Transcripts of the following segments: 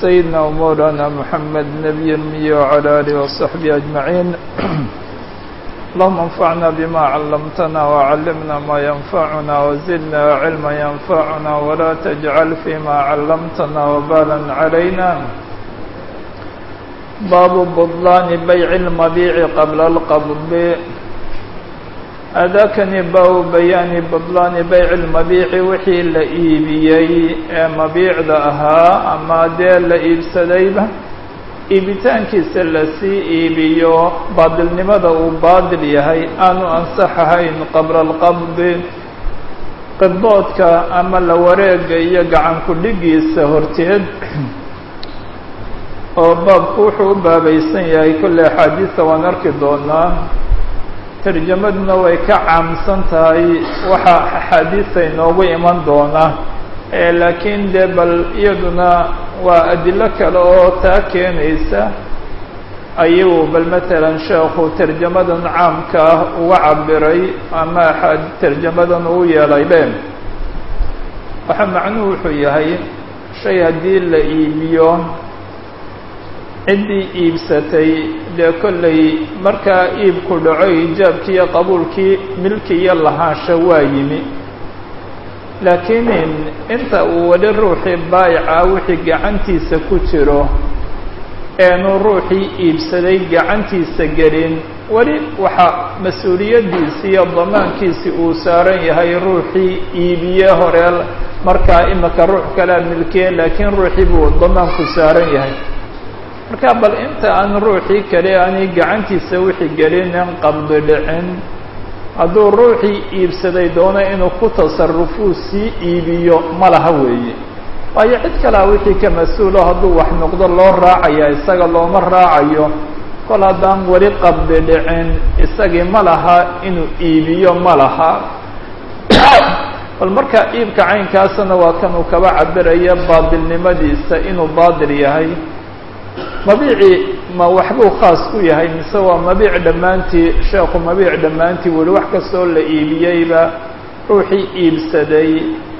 سيدنا ومولانا محمد نبي المي وعلى آله وصحبه أجمعين اللهم انفعنا بما علمتنا وعلمنا ما ينفعنا وزدنا علما ينفعنا ولا تجعل فيما علمتنا وبالا علينا باب بطلان بيع المبيع قبل القبض أداكني baabu bayaani bطlaani bayc اlmabiici wixii la iibiyey ee mabiicda ahaa ama dee la iibsadayba iibitaankiisa lasii iibiyo baadilnimada uu baadil yahay aanu ansaxahayn qabla اlqabdi qidboodka ama la wareega iyo gacan ku-dhigiisa horteed oo baabku wuxuu u baabaysan yahay kolley axaadiista waan arki doonaa tarjamaduna way ka caamsan tahay waxaa axaadiista inoogu iman doona laakiin dee bal iyaduna waa adilo kale oo taa keenaysa ayuu bal matalan sheekhu tarjamadan caamka ah uga cabiray ama tarjamadan uu yeelay be waxaa macnuhu wuxuu yahay shay haddii la iibiyo ciddii iibsatay dee kollay markaa iibku dhaco ijaabkii iyo qabuulkii milki iyo lahaansha waa yimi laakiin inta uu weli ruuxii baayica wixii gacantiisa ku jiro eenu ruuxii iibsaday gacantiisa gelin weli waxaa mas-uuliyaddiisii iyo damaankiisii uu saaran yahay ruuxii iibiye hore markaa imika ruux kalea milkiye laakiin ruuxii buu damaanku saaran yahay marka bal inta aan ruuxii kale aanay gacantiisa wixii gelinin qabdi dhicin hadduu ruuxii iibsaday doono inuu ku tasarufuu sii iibiyo ma laha weeye waayo cid kalea wixii ka mas-uulo hadduu wax noqdo loo raacaya isaga looma raacayo kol haddaan weli qabdi dhicin isagii ma laha inuu iibiyo ma laha bal marka iibka caynkaasna waa kanuu kaba cabiraya baadilnimadiisa inuu baadil yahay mabiicii ma waxbuu khaas ku yahay mise waa mabiic dhammaantii sheekhu mabiic dhammaantii weli wax kastoo la iibiyeyba ruuxii iibsaday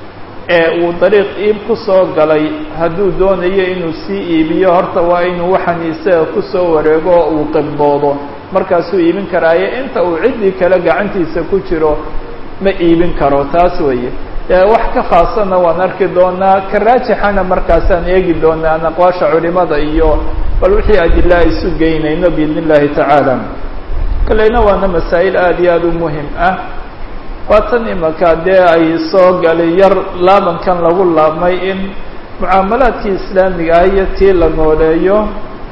ee uu dariiq iib ku soo galay hadduu doonayo inuu sii iibiyo horta waa inuu waxaan isaga kusoo wareego oo uu qibdoodo markaasuu iibin karaayo inta uu ciddii kale gacantiisa ku jiro ma iibin karo taas weeye wax ka khaasana waan arki doonaa ka raajixana markaasaan eegi doonaa an aqwaasha culimada iyo bal wixii adila isu geynayno biidn illahi tacaala kaleyna waana masaa'il aada iyo aada u muhim ah waatan imaka dee ay soo galay yar laabankan lagu laabmay in mucaamalaadkii islaamiga ah iyo tii la nooleeyo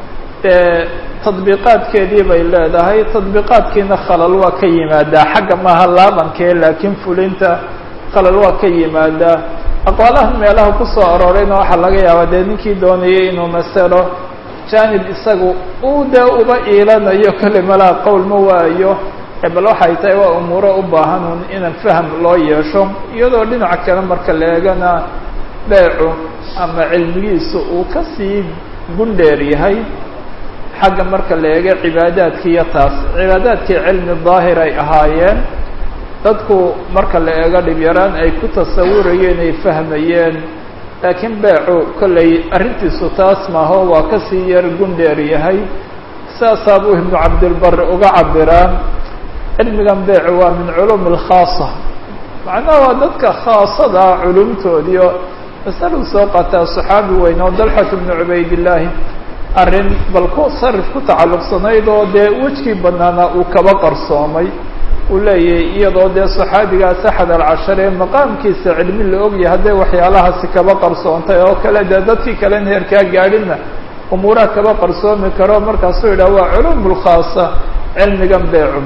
dee tadbiiqaadkeedii bay leedahay tadbiiqaadkiina khalal waa ka yimaadaa xagga maaha laabankee laakiin fulinta khalal waa ka yimaadaa aqwaalahan meelaha kusoo aroorayna waxaa laga yaabaa dee ninkii doonayay inuu masalo janib isagu uu dee uba iilanayo kale malaha qowl ma waayo bal waxay tahay waa umuuro u baahanun in fahm loo yeesho iyadoo dhinaca kale marka la eegana beecu ama cilmigiisu uu kasii gundheer yahay xagga marka la eego cibaadaadki iyo taas cibaadaadkii cilmi daahir ay ahaayeen dadku marka la eego dhib yaraan ay ku tasawurayeen ay fahmayeen laakiin beecu kollay arrintiisu taas maaho waa kasii yar gundheer yahay saasaa buu ibnu cabdilbar uga cabiraa cilmigan beecu waa min culum alkhaasa macnaha waa dadka khaasada culumtoodiio masaluu soo qataa saxaabi weyn oo dalxat bnu cubaydillaahi arrin bal ku sarif ku tacalluqsanayd oo dee wejkii banaanaa uu kaba qarsoomay uu leeyahay iyadoo dee saxaabigaas axad alcashar ee maqaamkiisa cilmi la ogyahay hadday waxyaalahaasi kaba qarsoontay oo kale dee dadkii kalen heerkaa gaadhina umuuraha kaba qarsoomi karo markaasuu yidhaha waa culum lkhaasa cilmigan beecum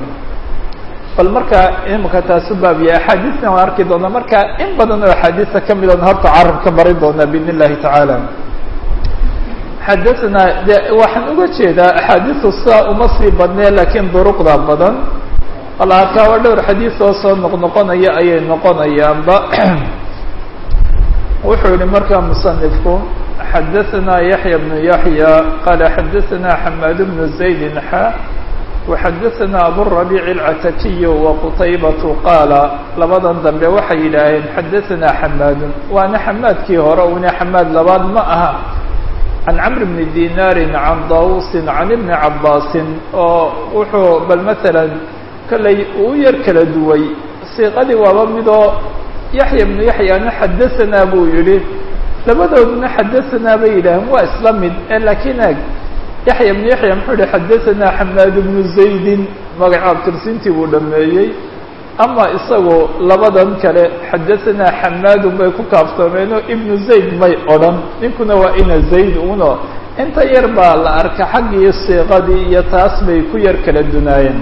bal marka imika taasu baabiya axaadiisna waan arki doonaa marka in badan oo axaadiista kamid oon horta carabka marin doonaa biidn illahi tacaala xadathana de waxaan uga jeedaa axaadiistu sidaa uma sii badnee laakiin duruqda badan wala arkaa waa dhowr xadiis oo soo noqnoqonaya ayay noqonayaanba wuxuu yihi markaa musanifku xadaثna yaحya bnu yaحya qala xadaثna xamaad bnu zaydin xa وxadaثna aburabiic اlcatakiy waqutaybatu qaala labadan dambe waxay yidhaaheen xadaثna xamaadun waana xamaadkii hore una xamaad labaad ma aha can camr bni dinaarin can dawusin can ibni cabbaasin oo wuxuu bal maalan kollay uu yar kala duway siiqadii waaba midoo yaxya bnu yaxyana xadahanaa buu yidhi labadooduna xadahanaa bay yidhaaheen waa isla mid laakiin ag yaxya bnu yaxya muxuu yihi xadahanaa xamaad bnu zaydin magaca abtirsintii buu dhameeyey ama isagoo labadan kale xadahanaa xamaadun bay ku kaaftoomeenoo ibnu zayd may odhan ninkuna waa ina zayd uno inta yar baa la arka xaggii siiqadii iyo taas bay ku yar kala dunaayeen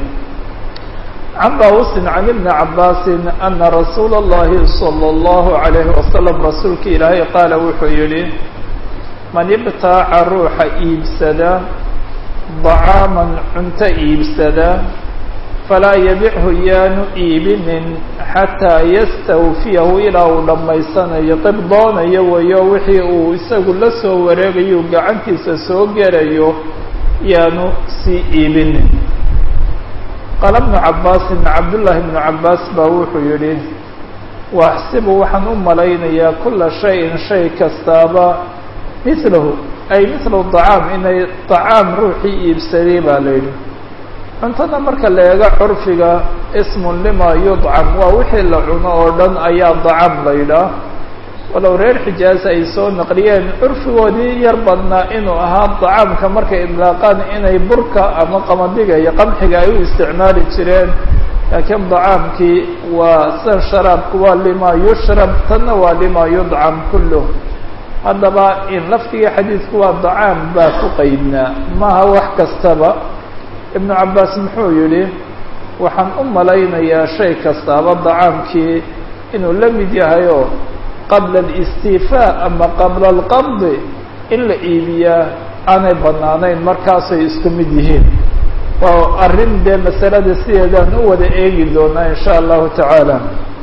can daawusin can ibni cabbaasin ana rasuula اllahi salى اllahu عalayhi wasalam rasuulka ilaahay qaala wuxuu yihi man ibtaaca ruuxa iibsada dacaaman cunto iibsada falaa yabichu yaanu iibinin xataa yastawfiyahu ilaa uu dhammaysanayo qib doonayo wayo wixii uu isagu la soo wareegayo gacantiisa soo gelayo yaanu sii iibinin qaala bnu cabbaasin cabdullaahi bnu cabbaas baa wuxuu yidhi waaxsibu waxaan u malaynayaa kula shayin shay kastaaba milahu ay mithlu dacaam inay dacaam ruuxii iibsaday baa la yidhi cuntada marka la eego curfiga ismun lima yudcam waa wixii la cuno oo dhan ayaa dacaam la yidhaah walow reer xijaaz ay soo naqliyeen curfigoodii yar badnaa inuu ahaa dacaamka markay idlaaqaan inay burka ama qamadiga iyo qamxiga ay u isticmaali jireen laakiin dacaamkii waa sida sharaabku waa lima yushrab tanna waa lima yudcam kulluh haddaba in laftigii xadiidku waa dacaam baa ku qaydnaa maaha wax kastaba ibnu cabbaas muxuu yidhi waxaan u malaynayaa shay kastaaba dacaamkii inuu la mid yahayoo qabla alistiifaa ama qabla alqabdi in la iibiyaa aanay bannaanayn markaasay isku mid yihiin waa arrin dee masalada sideedaan u wada eegi doonaa in sha allahu tacaala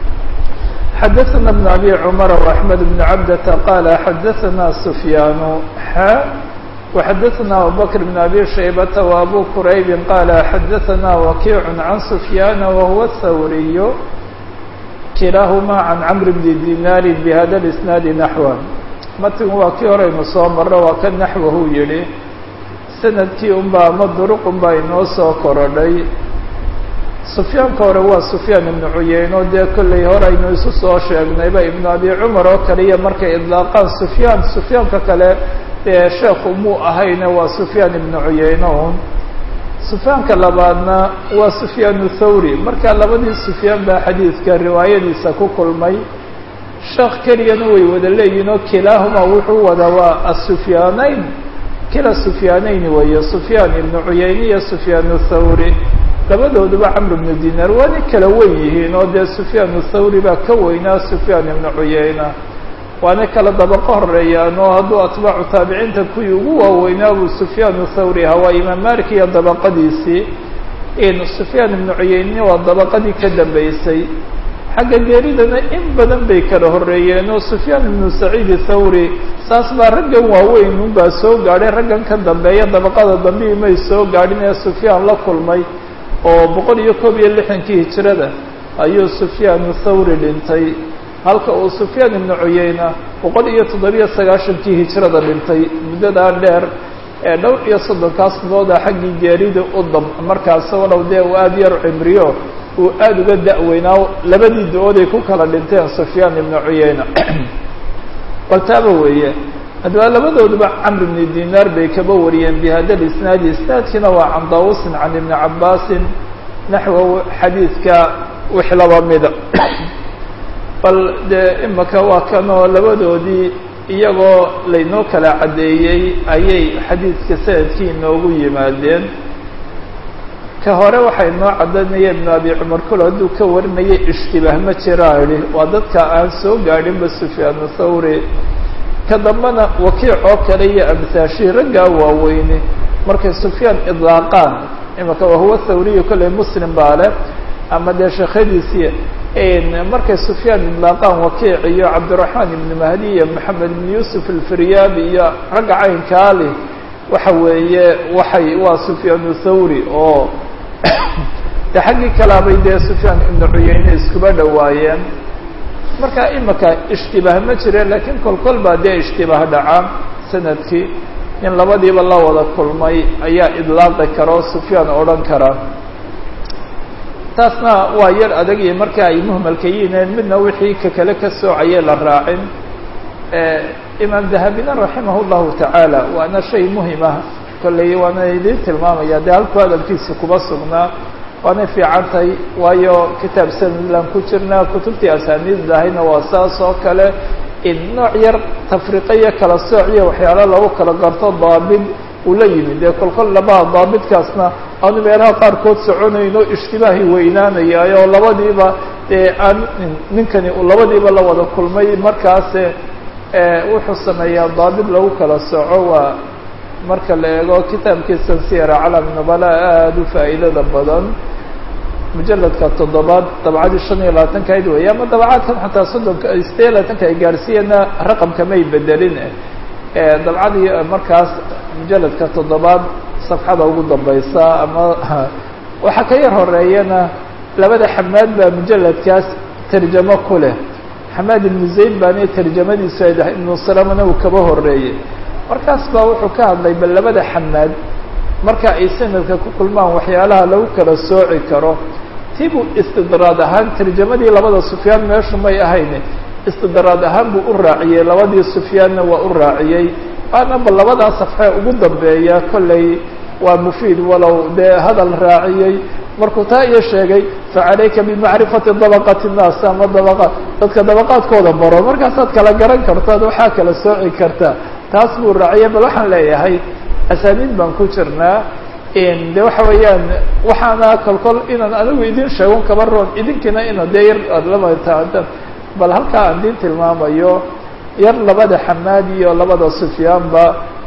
xadaثana bn abi cumar وaxmed bn cabdata qaala xadaثana sufyaanu xa وxadaثna abubakr bn abi shaybata وabu quraybi qaala xadaثana wakiic can sufyaana wahuwa hawriy kilaahuma can camr bni dinaari bihada اisnaadi naxwa matigu waa kii horeynu soo marro waa ka naxwahu yihi sanadkii unbaa ama duruq unbaa inoo soo korodhay sufyaanka hore waa sufyaan ibnu cuyeyno dee kollay hore aynu isu soo sheegnayba ibnu abi cumar oo kaliya markay idlaaqaan sufyaan sufyaanka kale dee sheekhu muu ahayne waa sufyaan ibnu cuyeyno un sufyaanka labaadna waa sufyaanu thawri marka labadii sufyaan baa xadiidka riwaayadiisa ku kulmay sheekh keliyana way wada leeyihin oo kilaahuma wuxuu wadaa waa asufyaanayn kila sufyaanayn weeye sufyaan ibnu cuyeyne iyo sufyaanu thawri labadooduba camr ibnu dinaar waana kala wen yihiin oo dee sufyaanu thawri baa ka weynaa sufyaan ibnu cuyeyna waana kala dabaqo horeeyaan oo hadduu atbaacu taabiciinta kuwii ugu waaweynaa buu sufyaanu thawri ahaa waa imaam malik iyo dabaqadiisii in sufyaan ibnu cuyeyne waa dabaqadii ka dambeysay xagga geeridana in badan bay kala horreeyeen oo sufyaan ibnu saciid thawri saas baa raggan waaweyn unbaa soo gaadhay raggan ka dambeeya dabaqada dambii may soo gaadhin ee sufyaan la kulmay oo boqol iyo koob iyo lixdankii hijirada ayuu sufyaanu thawri dhintay halka uu sufyaan ibnu cuyeyna boqol iyo toddobiyo sagaashankii hijirada dhintay muddadaa dheer ee dhowr iyo soddonkaas bilooda xaggii geerida u dam markaas walow dee uu aada yar cimriyo uu aada uga da-weynaa labadii da-ooday ku kala dhinteen sufyaan ibnu cuyeyna baltaaba weeye haddaba labadooduba camr ibni dinaar bay kaba wariyeen bihada lisnaadi isnaadkiina waa can daawusin can ibni cabbaasin naxwa xadiidka wix laba mida bal dee imaka waa kanoo labadoodii iyagoo laynoo kala caddeeyey ayay xadiidka sanadkii inoogu yimaadeen ka hore waxay noo caddaynaya ibnu abi cumar kul hadduu ka warinayay ishtibaah ma jiraa idhi waa dadka aan soo gaadhinba sufyaanu thawri ka dambena wakiic oo kale iyo amhaashii raggaa waaweyne markay sufyaan idlaaqaan imaka wahuwa thawriyu kolley muslim baa leh ama dee sheekhadiisii markay sufyaan idlaaqaan wakiic iyo cabdiraxmaan ibnu mahdi iyo maxamed ibnu yuusuf alfiryaabi iyo ragga caynkaa leh waxa weeye waxay waa sufyaanu thawri oo de xaggii kalaabay dee sufyaan ibnu cuyeyne iskuba dhowaayeen marka imika ishtibaah ma jireen lakiin kol kol baa dee ishtibaah dhacaa sanadkii nin labadiiba la wada kulmay ayaa idlaaqi kara oo sufyaan odhan kara taasna waa yar adag iyo marka ay muhmalka yihiin midna wixii ka kale ka soocayee la raacin imaam dahabina raximah llahu tacaala waana shay muhimah kolley waana idiin tilmaamaya dee halku hadalkiisa kuma sugnaa waanay fiican tahay waayo kitaab sanadlan ku jirnaa kutubtii asaaniid lahayna waa saas oo kale in nooc yar tafriqa iyo kala sooc iyo waxyaalo lagu kala garto daabid uu la yimid dee kolkol labaa daabidkaasna aanu meelaha qaarkood soconayno ishtibaahi weynaanayay oo labadiiba dee aan ninkani uu labadiiba la wada kulmay markaase wuxuu sameeyaa daabid lagu kala soco waa marka la eego kitaabkiisan siyara calam nubala aada u faa'iidada badan mujaladka toddobaad dabcadii shan iyo labaatanka ayd weeye ama dabcaadkan xataa soddonka sideed iyo labaatanka ay gaarsiiyeenna raqamka may bedelin dabcadii markaas mujaladka toddobaad safxada ugu dambaysa ama waxaa ka yar horeeyana labada xamaad baa mujaladkaas tarjamo ku leh xamaad ibnu zayd baani tarjamadiisu ay dahay ibnu salamana uu kaba horeeyey markaas baa wuxuu ka hadlay bal labada xamaad marka ay sanadka ku kulmaan waxyaalaha lagu kala sooci karo tibuu istidraad ahaan tarjamadii labada sufyaan meeshu may ahayn istidraad ahaan buu u raaciyey labadii sufyaanna waa u raaciyey waana bal labadaa safxee ugu dambeeya kolley waa mufiid walow dee hadal raaciyey markuu taa iyo sheegay facalayka bimacrifati dabaqati nnaas ama dabaqa dadka dabaqaadkooda baro markaasaad kala garan kartaad waxaa kala sooci kartaa taas buu raaciyay bal waxaan leeyahay asaaniid baan ku jirnaa de waxa weeyaan waxaana kolkol inaan anigu idin sheegon kaba roon idinkiina ina dee yar aad lamataada bal halkaa aan idin tilmaamayo yar labada xamaad iyo labada sufyaanba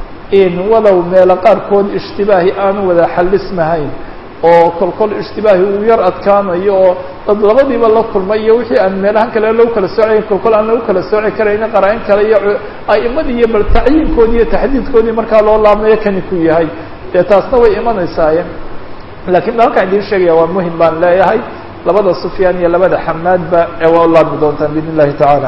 in walow meelo qaarkood ishtibaahi aanu wada xalismahayn oo kolkol ishtibaahi uu yar adkaanayo oo dad labadiiba la kulmay iyo wixii aan meelahan kale lagu kala soocayn kolkol aan lagu kala sooci karayna qaraa-in kale iyo a'imadii iyo bal tacyiinkoodii iyo taxdiidkoodii markaa loo laabmayo kani ku yahay dee taasna way imanaysaayeen laakiin halkaan idiin sheegaya waa muhim baan leeyahay labada sufyaan iyo labada xamaadba ee waa u laabmi doontaan biidn illahi tacaala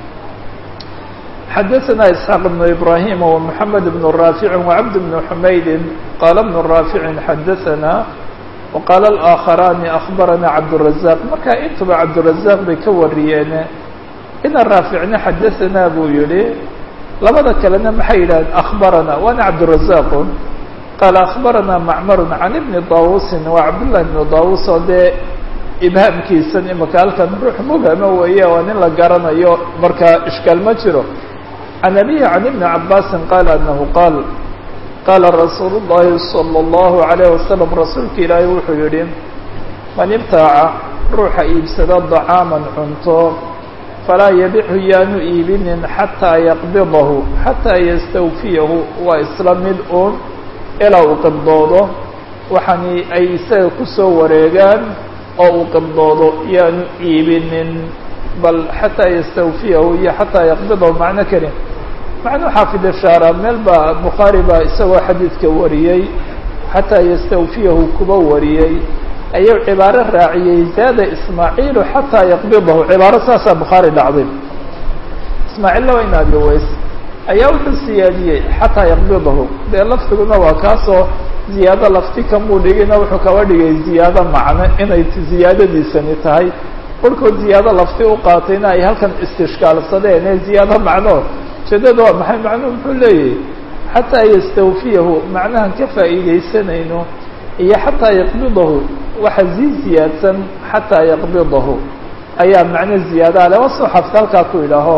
xadaثna isxaaq بn ibrahim ومحamed بn raafici وcabd بn xumaydi qaala بn raafici xadaثna وqaala الآakharani أخbarana cabdالرaزaq marka intuba cabdالرaزaq bay ka wariyeen ina raaficna xadaثna buu yihi labada kalena maxay yidhahdeen أخbarana waana cabdالرaزaq qaala أخbarana macmar can ibni dawusi waa cabdالlahi بn dawus oo dee ibhaamkiisan imaka halkan ruux mubhama weeye waa nin la garanayo marka ishkaal ma jiro can abihi can ibni cabaasi qaala anahu qaal qaala rasuulu llahi salى اllahu عalayh wasalam rasuulka ilaahay wuxuu yihi man ibtaaca ruuxa iibsada dacaaman cunto falaa yabixu yaanu iibinin xataa yaqbidahu xataa yastawfiyahu waa isla mid uun ilaa uu qibdoodo waxaani ay isaga kusoo wareegaan oo uu qibdoodo yaanu iibinin bal xataa yastawfiyahu iyo xataa yaqbidahu macno keli macnuu xaafid ishaara meel baa bukhaari baa isagoo xadiidka wariyey xataa yastawfiyahu kuba wariyey ayuu cibaaro raaciyey zaada ismaaciilu xataa yaqbidahu cibaaro saasaa bukhaari dhacday ismaaciil laba in abi ways ayaa wuxuu siyaadiyey xataa yaqbidahu dee lafdiguna waa kaasoo ziyaado lafti kamuu dhigina wuxuu kaba dhigay ziyaado macno inay ziyaadadiisani tahay kolkood ziyaado lafti u qaatayna ay halkan istishkaalsadeen ee ziyaado macno ujeedada waa maxay macnuhu muxuu leeyahay xataa yastawfiyahu macnahan ka faa'iidaysanayno iyo xataa yaqbidahu waxa sii ziyaadsan xataa yaqbidahu ayaa macno ziyaada ale wasoo xafta halkaa ku idhaaho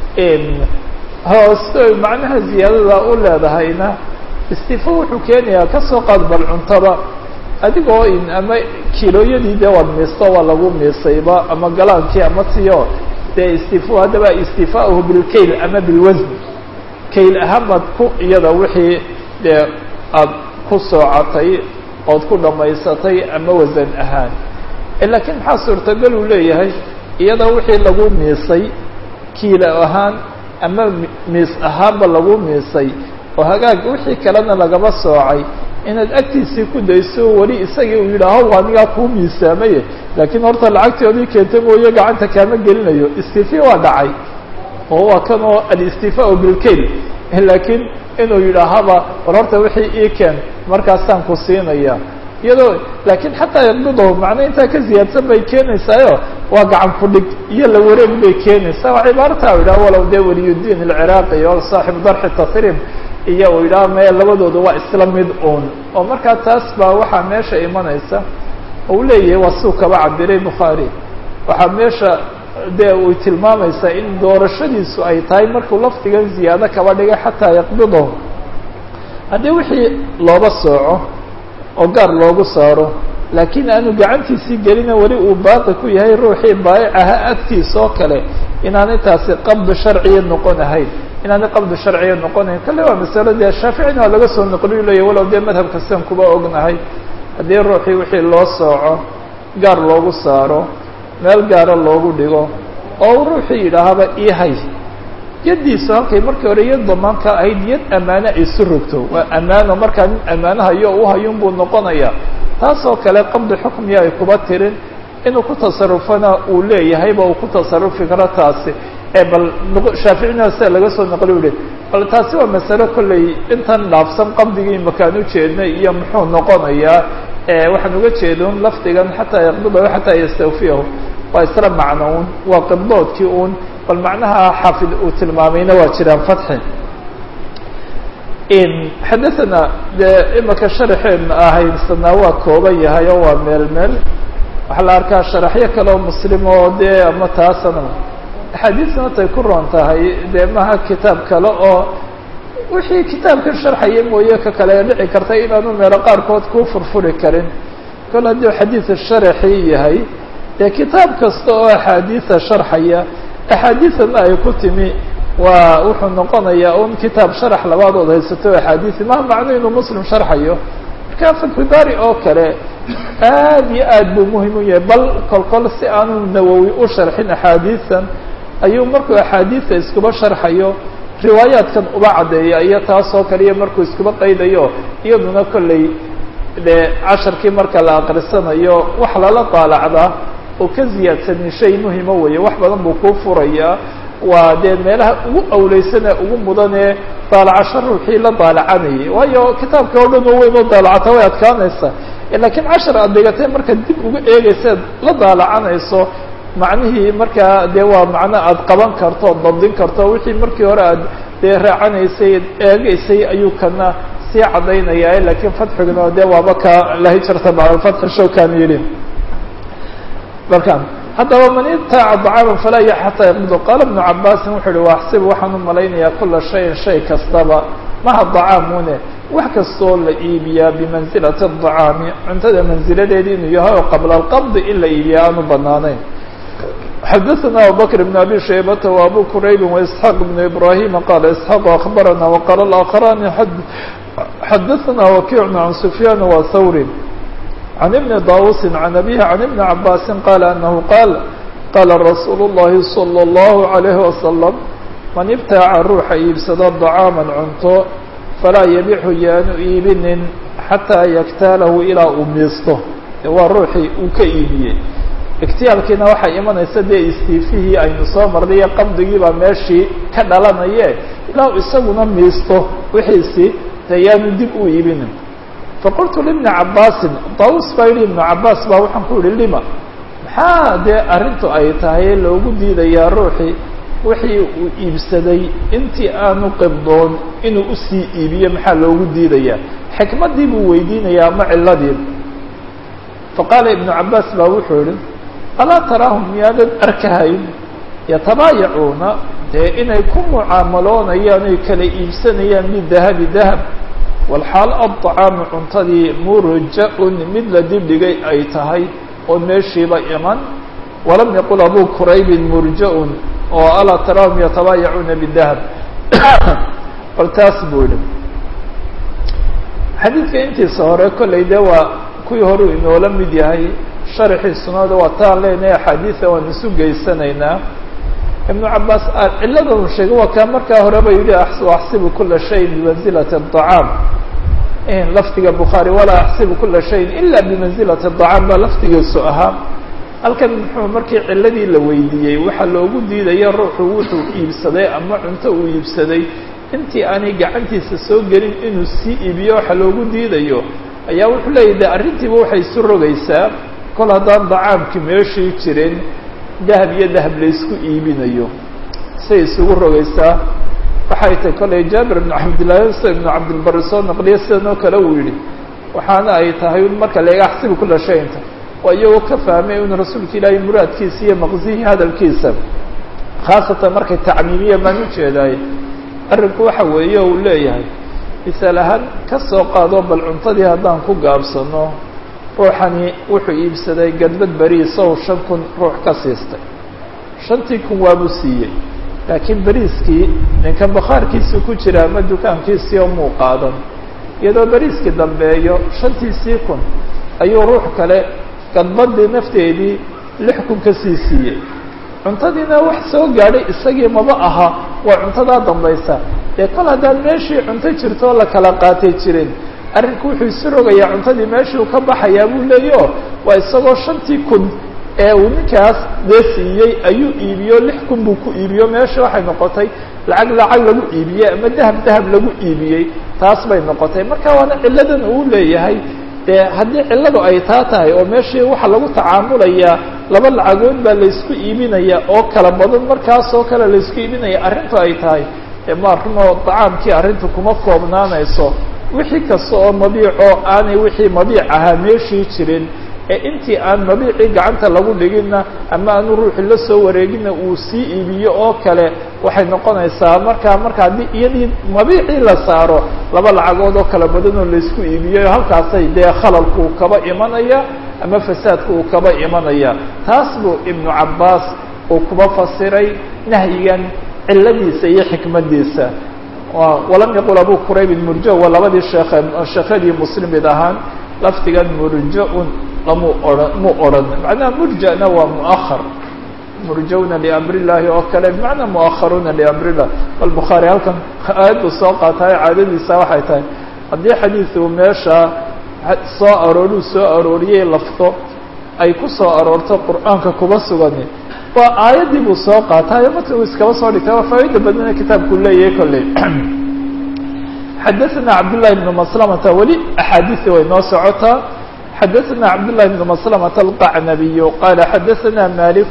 hoos macnaha ziyaadada u leedahayna istifo wuxuu keenayaa kasoo qaad bal cuntada adigoo in ama kilooyadii dee waad miisto waa lagu miisayba ama galaankii ama tiyo dee istifo haddaba istifaahu bilkayl ama bilwasn kayl ahaan baad ku iyada wixii dee aada ku soocatay ood ku dhammaysatay ama wasan ahaan laakiin maxaa suurtagal uu leeyahay iyada wixii lagu miisay kiilo ahaan ama miis ahaanba lagu miisay oo hagaag wixii kalena lagaba soocay inaad agtiisii ku dayso weli isagii uu yidhaaho anigaa kuu miisaamaye laakiin horta lacagtoodii keenta mooye gacanta kaama gelinayo istifa waa dhacay oo waa kan oo alistifaau bilkayl laakiin inuu yidhaahaba war horta wixii ii keen markaasaan ku siinaya iyadoo laakiin xataa yaqbidahu macna intaa ka ziyaadsan bay keenaysaayo waa gacan fudhig iyo la wareeg bay keenaysaa waa cibaarata u yidhaha walow dee waliyudiin alciraaqi oo saaxibu darxi tasriim iyo uu yidhaha me labadooda waa isla mid uun oo markaa taas baa waxaa meesha imanaysa uu leeyahay waa suu kaba cabiray bukhaari waxaa meesha dee uu tilmaamaysaa in doorashadiisu ay tahay markuu lafdigan ziyaado kaba dhigay xataa yaqbidahu haddii wixii looba sooco oo gaar loogu saaro laakiin aanu gacantiisii gelina weli uu baaqi ku yahay ruuxii baayicaha agtiisa oo kale inaanay taasi qabdi sharciya noqon ahayn inaanay qabdi sharciya noqonayn kale waa masalo dee shaaficina waa laga soo noqliyu leeya walow dee madhabka sidan kuba ognahay haddii ruuxii wixii loo sooco gaar loogu saaro meel gaara loogu dhigo oo ruuxii yidhaahaba ihay yaddiisu halkay markii hore yad damaanka ahayd yad ammaano ay isu rogto waa ammaano markaa nin ammaanahayo u hayun buu noqonaya taasoo kale qabdi xukmiya ay kuba tirin inuu ku tasarufana uu leeyahayba uu ku tasarufi karo taasi ee bal shaaficina sida laga soo naqli uhi bal taasi waa masalo kolley intan dhaafsan qabdigii makaan ujeednay iyo muxuu noqonayaa waxaan uga jeedun lafdigan xataa yaqbidahu xataa yastawfiyahu waa isla macno un waa qibdoodkii un bal macnaha xaafid uu tilmaamayna waa jiraan fatxi xadathana dee imaka sharaxeedna ahaysanaa waa kooban yahay oo waa meel meel waxaa la arkaa sharaxyo kale oo muslim oo dee ama taasana axaadiisna tay ku roon tahay dee maha kitaab kale oo wixii kitaabkan sharxaya mooye ka kale dhici karta inaanu meelo qaarkood kuu furfuri karin kol haddii xadiida sharaxii yahay dee kitaab kasta oo axaadiida sharxaya axaadiidana ay ku timi waa wuxuu noqonayaa un kitaab sharax labaadood haysato axaadiisi maha macno inuu muslim sharxayo marka fatxubaari oo kale aad iyo aad buu muhim u yahay bal kol kol si aanu nawowi u sharxin axaadiisan ayuu markuu axaadiisa iskuba sharxayo riwaayaadkan uba caddeeya iyo taasoo kaliya markuu iskuba qaydayo iyaduna kolley dee casharkii marka la aqrisanayo wax lala daalacdaa oo ka ziyaadsanin shay muhima weeye wax badan buu kuu furayaa waa dee meelaha ugu awleysane ugu mudanee daalacasho ruuxii la daalacanayay waayo kitaabka oo dhan oo weyn oo daalacata way adkaanaysaa laakiin cashar aad dhigatay markaad dib uga eegaysaad la daalacanayso macnihii markaa dee waa macno aad qaban karto ood dabdin karto wixii markii hore aad dee raacanaysay eegaysay ayuu kana sii caddaynaya laakiin fatxiguna dee waaba ka lahi jirta bacdalfatxi showkan yidhi marka haddaba man ibtaaca dacaaman falaa ya xataa yaqbido qaala ibnu cabaasin wuxuu uhi waaxsibu waxaan u malaynayaa kula shayin shay kastaba maha dacaamune wax kastoo la iibiyaa bimansilati adacaami cuntada mansiladeedii inuu yahay oo qabla alqabdi in la iibiyaa aanu banaanayn xadaثna abubakr بn abi shaybata وabu kuraybi وإسحاq بn ibrahima qala isxaaq aخbarana وqala اآkharani xadaثna wakiع can sufyan wa hawri can ibni dawusi can abihi can ibni cabasi qala anahu qaal qala rasuul الlahi slى الlahu عalayه wasalam man ibtaaca ruuxa iibsado dacaaman cunto falaa yabixu yaanu iibinin xataa yaktaalahu ilaa uu miisto waa ruuxii uu ka iibiyey iktiyaalkiina waxay imanaysa dee istiifihii aynu soo marnay iyo qabdigii baa meeshii ka dhalanaye ilaa isaguna miisto wixiisii dee yaanu dib u iibinin faqultu libni cabaasin daus baa yidhi ibnu cabaas baa waxaan ku yihi lima maxaa dee arrintu ay tahay loogu diidayaa ruuxii wixii uu iibsaday intii aanu qibdoon inuu usii iibiyo maxaa loogu diidayaa xikmaddii buu weydiinayaa ama ciladii faqaala ibnu cabaas baa wuxuu yihi alaa taraahum miyaadad arkahayn yatabaayacuuna dee inay ku mucaamaloonayaan oy kala iibsanayaan bidahabi dahab walxaal addacaamu cuntadii murja-un mid la dibdhigay ay tahay oo meeshiiba iman walam yaqul abu quraybin murja-un oo alaa taraahum yatabaayacuuna bidahab bal taas buu yihi xadiidka intiisa hore kollay dee waa kuwii hore uu inoola mid yahay sharxii sunada waa taan leenahay axaadiida waan isu geysanaynaa ibnu cabaas cilada uu sheegay waa kaa markaa horeba yihi axsibu kula shayin bimanzilati acaam lafdiga bukhaari walaa axsibu kula shayin ila bimanzilati acaam baa lafdigiisu ahaa halkan muxuu markii ciladii la weydiiyey waxaa loogu diidaya ruuxu wuxuu iibsaday ama cunto uu iibsaday intii aanay gacantiisa soo gelin inuu sii iibiyo waxa loogu diidayo ayaa wuxuu leeyahy de arrintiiba waxay isu rogaysaa kol haddaan dacaamki meeshii jirin dahab iyo dahab laysku iibinayo say isugu rogaysaa waxay tahay kollay jaabir ibnu cabdillahi sida ibnu cabdilbari soo naqliya sidan oo kale uu yidhi waxaana ay tahay marka laga axsibi kula shayinta waa iyagoo ka fahmay in rasuulka ilaahay muraadkiisa iyo maqsihii hadalkiisa khaasatan markay tacmiimiya maan ujeedaay arrinku waxa weeye uu leeyahay misaal ahaan ka soo qaado bal cuntadii haddaan ku gaabsano ruuxani wuxuu iibsaday gadbad beriis ow shan kun ruux ka siistay shantii kun waabuu siiyey laakiin beriiskii ninkan bakhaarkiisii ku jira ama dukaankiisii oo muu qaadan iyadoo beriiskii dambeeyo shantiisii kun ayuu ruux kale gadbadii nafteedii lix kun ka sii siiyey cuntadiina wax soo gaadhay isagii maba aha waa cuntadaa dambaysa dee kol haddaan meeshii cunto jirto oo la kala qaatay jirin arrinku wuxuu isu rogayaa cuntadii meeshuu ka baxayaa buu leeyaho waa isagoo shantii kun ee uu ninkaas dee siiyey ayuu iibiyo lix kun buu ku iibiyo meesha waxay noqotay lacag lacag lagu iibiyey ama dahab dahab lagu iibiyey taas bay noqotay marka waana cilladan uu leeyahay dee haddii cilladu ay taa tahay oo meeshii waxaa lagu tacaamulayaa laba lacagood baa laysku iibinaya oo kala badan markaas oo kale laysku iibinaya arrintu ay tahay dee ma runoo dacaamkii arrintu kuma koobnaanayso wixii kasta oo mabiico aanay wixii mabiic ahaa meeshii jirin ee intii aan mabiicii gacanta lagu dhiginna ama aanu ruuxi la soo wareeginna uu sii iibiyo oo kale waxay noqonaysaa markaa marka haddii iyadii mabiicii la saaro laba lacagood oo kala badan oo laysku iibiyo halkaasay dee khalalku uu kaba imanaya ama fasaadku uu kaba imanaya taas buu ibnu cabbaas uu kuba fasiray nahyigan cilladiisa iyo xikmadiisa walam yaqul abu quraybin murjo waa labadii sheekhe sheekhadii muslim mid ahaan lafdigan murja-un lamu ohan mu odhan macnaha murjana waa muahar murjawna liamri llahi oo kale bimacnaa muaharuuna liamri llah bal bukhaari halkan aayaddu soo qaataay caadadiisa waxay tahay haddii xadiidu meesha soo arooruu soo arooriyey lafdo ay ku soo aroorto qur'aanka kuba sugani waa aayaddii buu soo qaataayo marka uu iskaba soo dhigtay waa faa'ida badana kitaabku leeyahay kolley xadaثna cabdالlahi بn maslamata weli axaadiثi way noo socotaa xadaثna cabdالlahi بn maslamata alqacnabiy qala xadaثna malik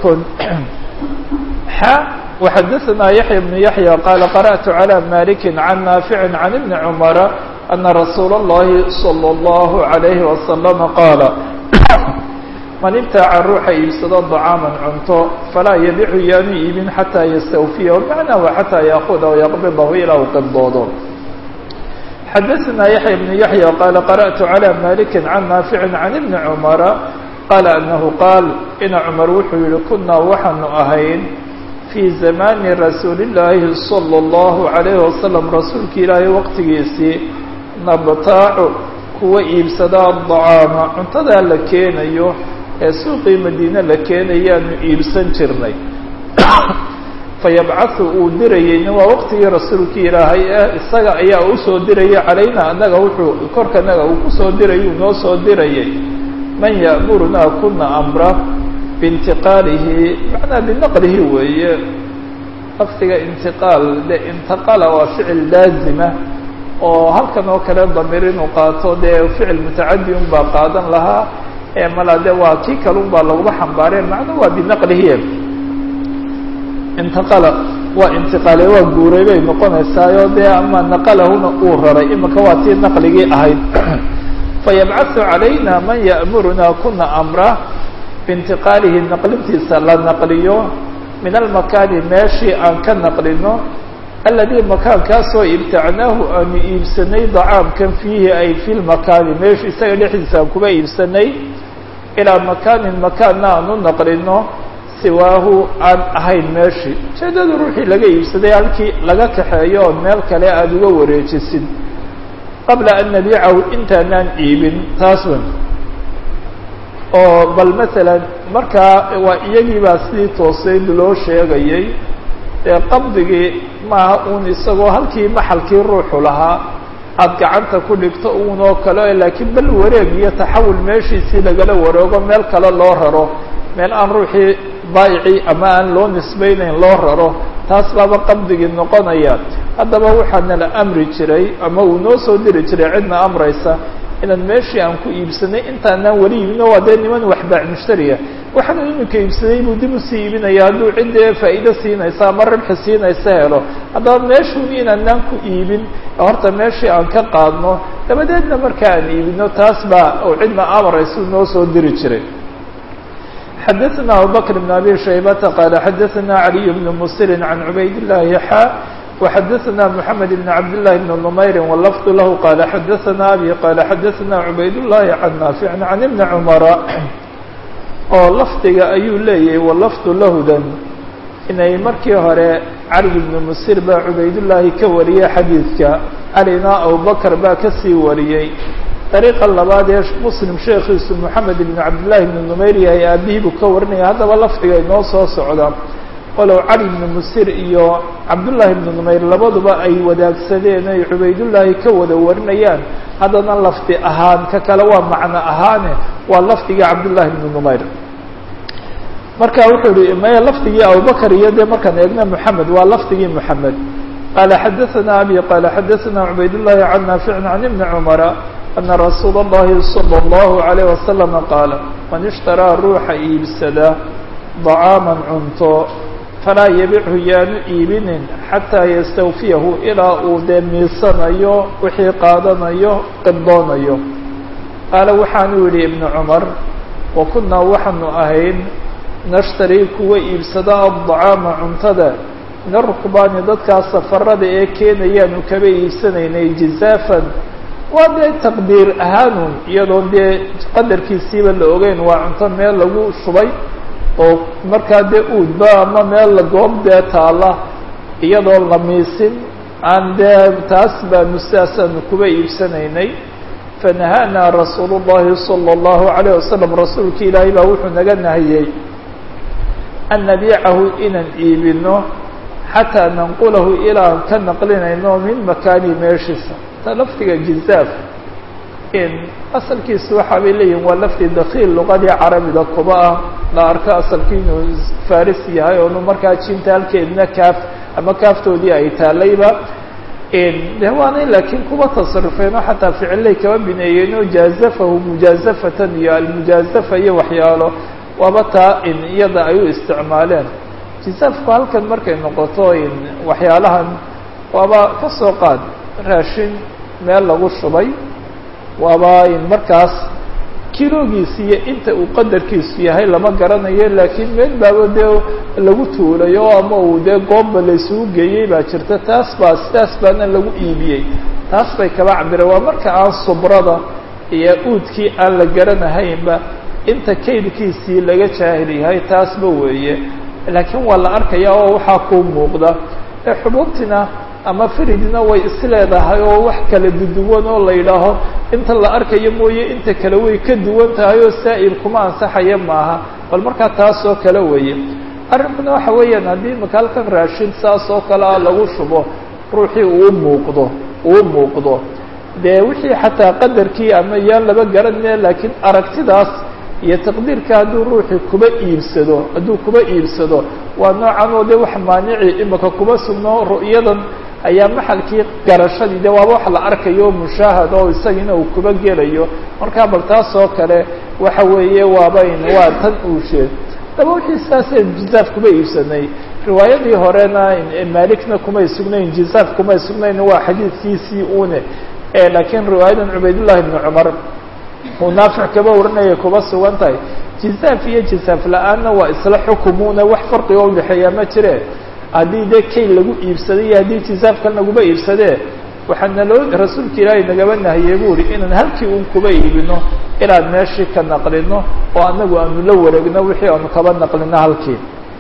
xa وxadaثna yaحya بn yaحya qala qarأtu عlى maliki can naafici can ibni cmara ana rasuula الlahi slى الlahu عalayhi wasalam qaala man ibtaaca ruuxa iibsado dacaaman cunto falaa yabicu yaanu iibin xataa yastawfiyahu macnaa wa xataa yaakuda o yaqbidahu ilaa uu qibdoodo xadaثna yaحya بn yaحya qala qarأtu عlى maliki can naafici can ibni cmara qaala anahu qaal ina cumar wuxuu yihi kunaa waxaanu ahayn fii zamani rasuuli اllaahi salى اllahu عalayh wasalam rasuulka ilaahay waqtigiisii nabtaacu kuwa iibsadaa dacaama cuntadaa la keenayo ee suuqii madiine la keenayaanu iibsan jirnay fayabcahu uu dirayeyna waa waqtigii rasuulkii ilaahay ee isaga ayaa usoo dirayay calayna annaga wuxuu korkanaga uu kusoo dirayay uu noo soo dirayay man ya'murunaa kuna amra biintiqaalihi macnaa binaqlihi weeye lafdiga intiqaal de intaqala waa ficil laazima oo halkan oo kale damiir inuu qaato dee ficil mutacadi un baa qaadan lahaa ee mala de waa kii kale un baa laguma xambaareen macnuu waa binaqlihi intaqala waa intiqaale waa guuray bay noqonaysaayo dee ama naqalahuna uu raray imika waa tii naqligii ahayd fayabcaثu calayna man ya'murunaa kuna amra biintiqaalihi naqlintiisa la naqliyo min almakaani meeshii aan ka naqlino aladii makaankaasoo ibtacnaahu aanu iibsanay dacaamkan fiihi ay fi lmakaani meeshu isaga dhexdiisa aan kuba iibsanay ilaa makaanin makaanna aanu naqlino siwaahu aan ahayn meeshii ujeedada ruuxii laga iibsaday halkii laga kaxeeyo oo meel kale aada uga wareejisid qabla an nabiicahu intaanaan iibin taas wen oo bal masalan markaa waa iyagii baa sidii tooseyd loo sheegayay ee qabdigii maaha uun isagoo halkii maxalkii ruuxu lahaa aada gacanta ku dhigto uun oo kale laakiin bal wareeg iyo taxawul meeshiisii lagala wareego meel kale loo raro meel aan ruuxii baayicii ama aan loo nisbaynayn loo raro taas baaba qabdigii noqonaya haddaba waxaana la amri jiray ama uu noo soo diri jiray cidna amraysa inaan meeshii aan ku iibsanay intaanaan weli iibino waa dee niman waxbaac mushtariya waxaanu iminka iibsaday buu dib usii iibinaya hadduu ciddee faa'iido siinaysa ama rabxi siinaysa helo haddaba meeshuun inaanaan ku iibin horta meeshii aan ka qaadno dabadeedna marka aan iibino taas baa oo cidna amaraysa noo soo diri jiray xadaثna abubakr بn abi shaybata qaala xadaثna عaliي bn musiri can cubayd الlahi xa وxadaثna mحamed بn cabd لlahi bn نmayri wlafظ lahu qaala xadaثna abi qaala xadaثna cubayd الlahi can naafic can ibni cmara oo lafdiga ayuu leeyahay walafdu lahudan inay markii hore cali ibnu musir baa cubaydullaahi ka wariyey xadiidka calina abubakar baa kasii wariyey dariiqa labaad ee muslim sheekhiisu moxamed ibnu cabdillaahi ibnu numayr yahay aabihii buu ka warinaya haddaba lafdiga inoo soo socda walow cali ibnu musir iyo cabdullaahi ibnu numayr labaduba ay wadaagsadeen ay cubaydullaahi ka wada warinayaan haddana lafdi ahaan ka kale waa macno ahaane waa lafdigii cabdullaahi ibnu numayr marka wuxuu yihi maya lafdigii abubakar iyo dee markaan eegna moxamed waa lafdigii moxamed qaala xadaثana abi qaala xadaثana cubaydullahi can naaficin can ibni cumara ana rasuula اllahi salى اllahu عalayه wasalama qaala man ishtaraa ruuxa iibsada dacaaman cunto falaa yabichu yaanu iibinin xataa yastawfiyahu ilaa uu dee miisanayo wixii qaadanayo qibdoonayo qaala waxaanu yihi ibnu cumar wa kunaa waxaanu ahayn nashtarii kuwa iibsada addacaama cuntada min arukbaani dadkaa safarada ee keenayaanu kaba iibsanaynay jizaafan waa dee taqdiir ahaanun iyadoon dee qadarkiisiiba la ogeyn waa cunto meel lagu shubay oo markaa dee uudba ama meel la goob dee taala iyadoon la miisin aan dee taas baanu sidaasaanu kuba iibsanaynay fanahaanaa rasuulu llahi sala allahu alayh wasalam rasuulki ilaahay baa wuxuu naga nahiyey an nabiicahu inaan iibino xataa nanqulahu ilaan ka naqlinayno min makaani meeshiisa ta lafdiga jizaaf in asalkiisu waxa bay leeyihin waa lafdi dakiil luqadii carabiga kuba ah la arko asalkii inuu faris yahay oonu markaa jinta halkeedna kaaf ama kaaftoodii ay taalayba de waanay laakiin kuba tasarufeen oo xataa ficillay kaba bineeyeen oo jaazafahu mujaazafatan iyo almujaazafa iyo waxyaalo waaba taa in iyada ay u isticmaaleen jizaafku halkan markay noqoto in waxyaalahan waaba ka soo qaad raashin meel lagu shubay waaba in markaas kilogiisi iyo inta uu qadarkiisu yahay lama garanayo laakiin meel baaba dee lagu tuulayo ama uu dee goobba laysugu geeyey baa jirta taas baa sidaas baana lagu iibiyey taas bay kaba cabireen waa marka aan subrada iyo uudkii aan la garanahaynba inta kaydkiisii laga jaahil yahay taasba weeye laakiin waa la arkaya oo waxaa kuu muuqda ee xubuubtina ama firidna way isleedahay oo wax kala duduwan oo la yidhaaho inta la arkayo mooye inta kale way ka duwan tahay oo saa'il kuma ansaxaya maaha bal markaa taas oo kale weeye arrinkuna waxa weeyaan haddii maka halkan raashin saas oo kale ah lagu shubo ruuxii uu muuqdo uu muuqdo dee wixii xataa qadarkii ama yaan laba garanaya laakiin aragtidaas iyo taqdiirka hadduu ruuxii kuba iibsado hadduu kuba iibsado waa noocan oo de wax maanici imika kuba sugno ru'yadan ayaa maxalkii garashadii de waaba wax la arkayo oo mushaahad oo isagiina uu kuba gelayo markaa bal taas oo kale waxa weeye waabayn waa tan uusheed daba wixii sidaaseen jizaaf kuba iibsanay riwaayadii horena maalikna kumay sugnayn jizaaf kumay sugnayn waa xadiidkiisii une laakiin riwaayadan cubaydullahi ibni cumar uu naafic kaba warinaya kuba sugan tahay jizaaf iyo jizaaf la-aanna waa isla xukumuna wax farqiga o udhexeeyaa ma jire haddii dee kay lagu iibsaday iyo haddii jizaafkan laguba iibsadee waxaa naloo rasuulka ilaahay nagaba nahiyey bu uhi inaan halkii un kuba iibino inaan meeshii ka naqlino oo anagu aanu la wareegno wixii aanu kaba naqlino halkii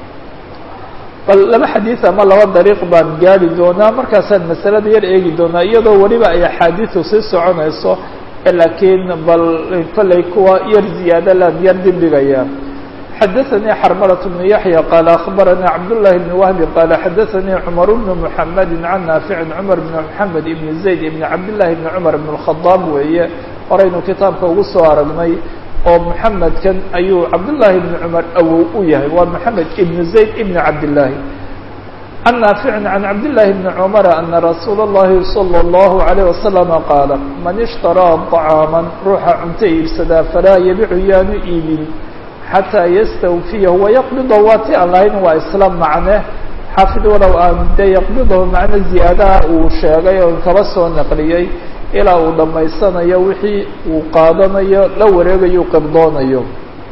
bal laba xadiid ama laba dariiq baan gaari doonaa markaasaan masalada yar eegi doonaa iyadoo weliba ay axaadiidu sii soconayso laakiin bal kollay kuwa yar ziyaada laan yar dibdhigaya xadaثanii xarmalaة بن yaحyى qaala aخbaranii cabdالlahi بn wahbi qaala xadaثanii cmar bn mحamedi can naafici cmar bn mحamed ibn zayd ibn cabdالlahi bn cmar bn الkhadaab weeye horaynu kitaabka ugu soo aragnay oo mحamedkan ayuu cabdالlahi bn cmar awow u yahay waa mحamed ibn zayd ibn cabdالlahi can naaficin can cabdillaahi bni cumara ana rasuula اllahi salى اllahu عalayh wasalama qaala man ishtaraa طacaaman ruuxa cunto iibsadaa falaa yabicu yaanu iibin xataa yastawfiyahu wayaqbidahu waa ti aan lahayn waa isla macne xaafid walow aan dee yaqbidahu macno ziyaadaha uu sheegay oo kaba soo naqliyey ilaa uu dhammaysanayo wixii uu qaadanayo la wareegayo qibdoonayo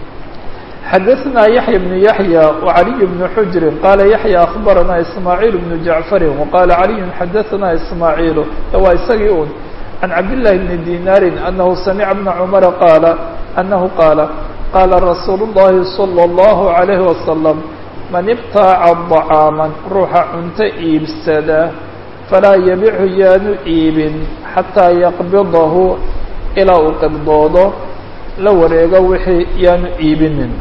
xadaثna yaحya بن yaحyى وعaliي بن xujri qala yaحyى aخbarana ismaaعiil بن jaعfari وqala عaliي xadaثna ismaaعiil waa isagii un can cabdالlahi بni dinaari anahu samica بna cmara qaala anahu qaala qaala rasuul الlahi slى الlahu عalayه wasalam man ibtaaca طacاama ruuxa cunto iibsada falaa yabichu yaanu iibin xataa yaqbidahu ilaa uu qibdoodo la wareego wixii yaanu iibinin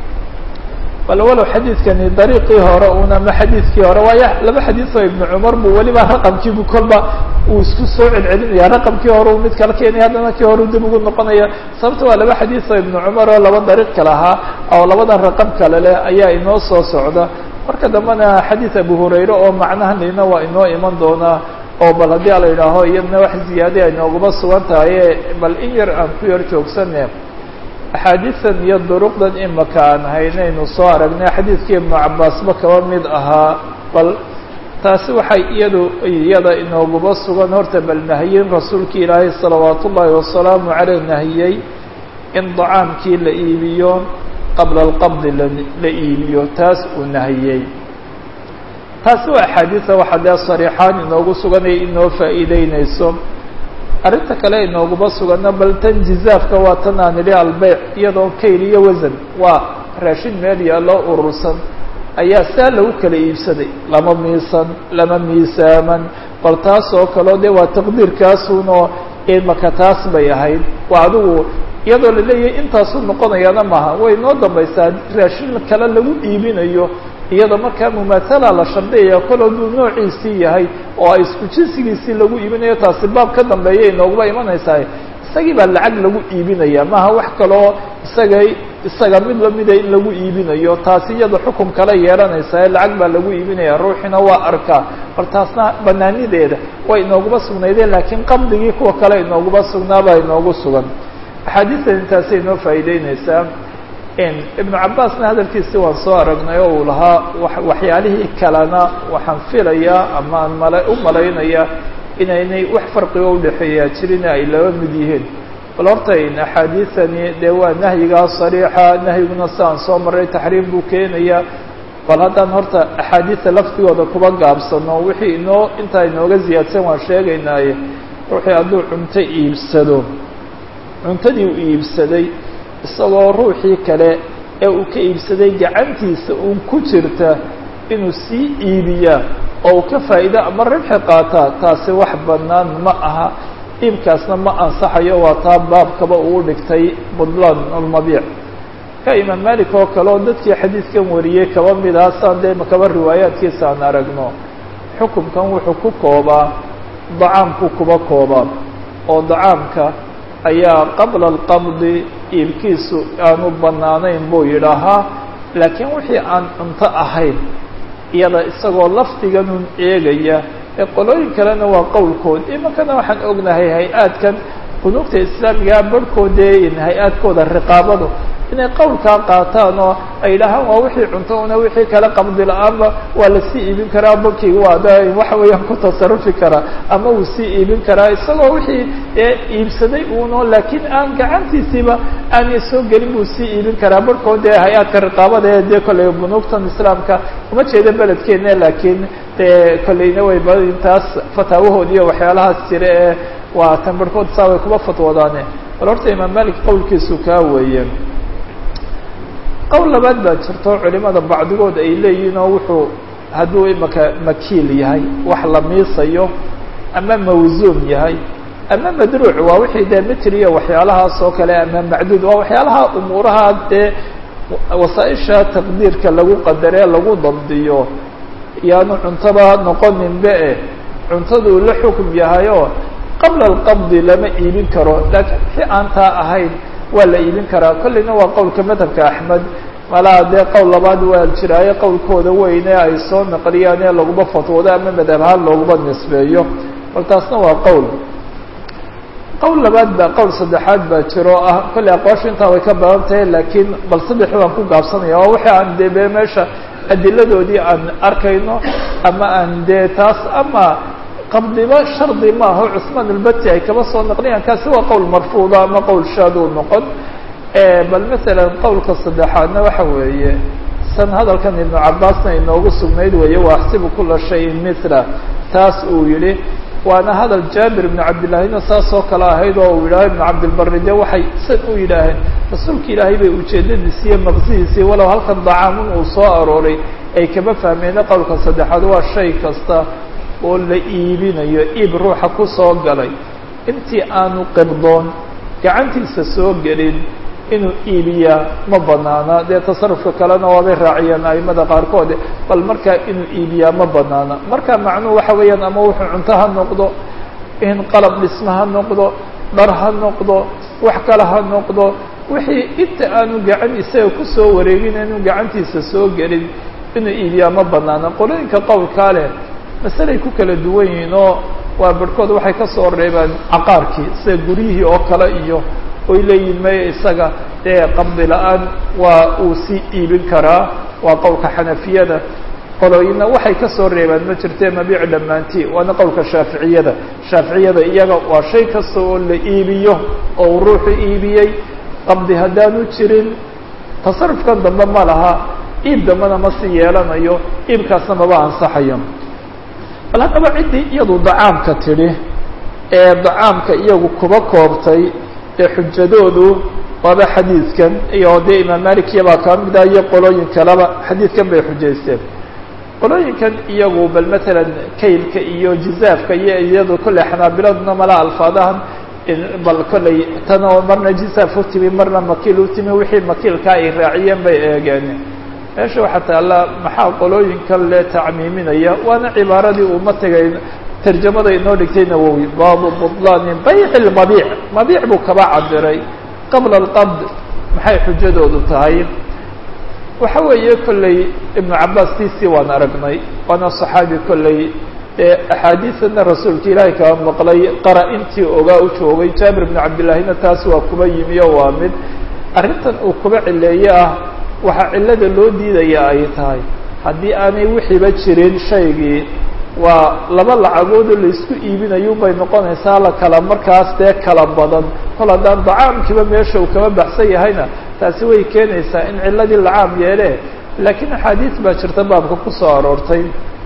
bal walow xadiidkani dariiqii hore una ma xadiidkii hore waayo laba xadiis oo ibnu cumar buu weliba raqamkiibu kolba uu isku soo celcelinaya raqamkii hore uu mid kala keenaya haddana kii hore u dib ugu noqonaya sababta waa laba xadiis oo ibnu cumar oo laba dariiq kale ahaa oo labadan raqam kale leh ayaa inoo soo socda marka dambena xadiid abu hurayre oo macnaha lina waa inoo iman doonaa oo bal haddii ala yidhaaho iyadna wax ziyaada ay nooguma sugan tahaye bal in yar aan ku yar joogsane axaadiidan iyo duruqdan imaka aan haynaynu soo aragnay xadiidkii ibnu cabaasba kaba mid ahaa bal taasi waxay iyadu iyada inooguma sugan horta bal nahiyin rasuulkii ilaahay salawaat ullaahi wasalaamu caleyh nahiyey in dacaamkii la iibiyo qabla alqabdi la iibiyo taas uu nahiyey taasi waa axaadiisa waxa dee sariixaan inoogu suganaya inoo faa'iideyneyso arrinta kale inooguma sugana bal tan jizaafka waa tan aan idhi albeyc iyadoo kayl iyo wasan waa raashin meel yaaloo urursan ayaa saa lagu kala iibsaday lama miisan lama miisaaman bal taas oo kaleo dee waa taqdiirkaasunoo imaka taas bay ahayd waa adigu iyadoo la leeyahay intaasuu noqonayaana maaha way noo dambaysaa raashin kale lagu iibinayo iyadoo markaa mumaathala la shardiyaya kol hadduu noociisii yahay oo ay isku jinsigiisii lagu iibinayo taasi baab ka dambeeya inooguba imanaysaa isagii baa lacag lagu iibinaya maaha wax kaloo isaga isaga mid lamida in lagu iibinayo taasi iyada xukum kale yeelanaysaa lacag baa lagu iibinaya ruuxina waa arkaa bal taasna banaanideeda way inooguma sugnaydeen laakiin qabdigii kuwa kale inooguma sugnaabaa inoogu sugan axaadiistan intaasay inoo faa'iideyneysaa ibnu cabaasna hadalkiisi waan soo aragnay oo uu lahaa waxyaalihii kalena waxaan filayaa ama aan mala u malaynaya inaynay wax farqigo udhexeeyaa jirin ay laba mid yihiin bal horta axaadiisani dee waa nahyigaa sariixa nahyiguna siaan soo maray taxriim buu keenaya bal haddaan horta axaadiisa laftigooda kuba gaabsano wixii inoo intaa inooga ziyaadsan waan sheegaynaaye ruuxii hadduu cunto iibsado cuntadii uu iibsaday isagoo ruuxii kale ee uu ka iibsaday gacantiisa uun ku jirta inuu sii iibiyaa oo uu ka faa'iido ama ribxi qaataa taasi wax bannaan ma aha iibkaasna ma ansaxayo waa taa baabkaba uu dhigtay budlan almabiic ka imaam malik oo kale oo dadkii xadiidkan wariyey kaba mid aha saan dee kaba riwaayaadkiisa aan aragno xukumkan wuxuu ku koobaa dacaamku kuba koobaa oo dacaamka ayaa qabla alqabdi iibkiisu aanu bannaanayn buu yidhaahaa laakiin wixii aan cunto ahayn iyada isagoo lafdiganun eegaya ee qolooyin kalena waa qowlkood imankana waxaan ognahay hay-aadkan bunuugta islaamigaa barhkoodee hay-aadkooda riqaabadu inay qowlkaa qaataan oo ay dhahaan waa wixii cunto una wixii kale qabdi la-aanba waa lasii iibin karaa bankiga waa da waxa weeyaan ku tasarufi karaa ama uu sii iibin karaa isagoo wixii iibsaday uno laakiin aan gacantiisiiba aanay soo gelin buu sii iibin karaa barhkood dee hay-aadka riqaabada ee dee kolley bunuugtan islaamka uma jeeda beledkeena laakiin dee kolleyna way intaas fataawahood iyo waxyaalahaas jira ee waa tan barhkood saa way kuba fatwoodaane bal horta imaam malik qowlkiisu kaa weeye qowl labaad baa jirto culimada bacdigood ay leeyihiin oo wuxuu hadduu imaka makiil yahay wax la miisayo ama mawsuum yahay ama madruuc waa wixii dee mitr iyo waxyaalahaas oo kale ama macduud waa waxyaalaha umuuraha dee wasaaisha taqdiirka lagu qadaree lagu dabdiyo yaanu cuntaba noqoninbe e cuntaduu la xukum yahayoo qabla alqabdi lama iibin karo laakiin wixii aan taa ahayn waa la iibin karaa kolleyna waa qowlka madhabka axmed malaa dee qowl labaad waa jiraayo qowlkooda weyne ay soo naqliyaan ee laguma fatwoodo ama madhab ahaan looguma nisbeeyo bal taasna waa qowl qowl labaad baa qowl saddexaad baa jiro ah kolley aqoosha intaa way ka badan tahay laakiin bal saddexi waan ku gaabsanaya oo wixii aan dee be meesha adiladoodii aan arkayno ama aan dee taas ama qabdiba shardi maaha cusmaan albati ay kaba soo naqliyaan kaasi waa qowl marfuuda ama qowl shaaduu noqon bal masalan qowlka saddexaadna waxa weeye san hadalkan ibnu cabaasna inoogu sugnayd weeye wa axsibu kula shayin mila taas uu yihi waana hadal jaabir ibnu cabdillahina saasoo kale ahayd oo uu yidhaaho ibnu cabdilbari de waxay san u yidhaaheen rasuulka ilaahay bay ujeedadiisi iyo maqsidiisii walow halkan dacaamun uu soo arooray ay kama fahmeena qowlka saddexaad waa shay kasta oo la iibinayo iib ruuxa ku soo galay intii aanu qibdoon gacantiisa soo gelin inuu iibiyaa ma banaana dee tasarufka kalena waabay raaciyeen aimada qaarkood bal markaa inuu iibiyaa ma banaana marka macnuhu waxa weeyaan ama wuxuu cunto ha noqdo in qalab dhisma ha noqdo dhar ha noqdo wax kale ha noqdo wixii inta aanu gacan isaga kusoo wareegin inuu gacantiisa soo gelin inuu iibiyaa ma banaana qolooyinka qowlkaa leh masalay ku kala duwan yihiin oo waa barhkood waxay ka soo reebaan caqaarkii sida guryihii oo kale iyo oy leeyihin maya isaga dee qabdi la-aan waa uu sii iibin karaa waa qowlka xanafiyada qolooyina waxay ka soo reebaan ma jirtee mabiic dhammaantii waana qowlka shaaficiyada shaaficiyada iyaga waa shay kasta oo la iibiyo oo uu ruuxu iibiyey qabdi haddaanu jirin tasarufkan dambe ma laha iib dambena ma sii yeelanayo iibkaasna maba ansaxayo bal haddaba ciddii iyadu dacaamka tidhi ee dacaamka iyagu kuba koobtay ee xujadoodu waaba xadiidkan iyo dee imaam malikiya baa kaa mid ah iyo qolooyin kaleba xadiidkan bay xujaysteen qolooyinkan iyagu bal matalan kaylka iyo jizaafka iyo iyadu kolley xanaabiladuna mala alfaadahan bal kolley tan oo marna jizaaf u timi marna makiil u timi wixii makiilkaa ay raaciyeen bay eegeen meesha waxaa taalla maxaa qolooyinkan le tacmiiminaya waana cibaaradii uu matagay tarjamada inoo dhigtay nawowi baabu buطlaani bayc lmabiic mabiic buu kaba cabiray qabla alqabd maxay xujadoodu tahay waxa weeye kolley ibnu cabaas tiisii waan aragnay waana صaxaabi kolley ee axaadiisana rasuulka ilaahay kaba maqlay qara intii ogaa u joogay jaabir ibnu cabdillahina taas waa kuba yimi o waa mid arrintan uu kuba cileeye ah waxaa cilada loo diidaya ay tahay haddii aanay wixiiba jirin shaygii waa laba lacagoodoo laisku iibinayo bay noqonaysaa la kala markaas dee kala badan kol haddaan dacaamkiiba meesha uu kaba baxsan yahayna taasi way keenaysaa in ciladii lacaam yeele laakiin axaadiis baa jirta baabka kusoo aroortay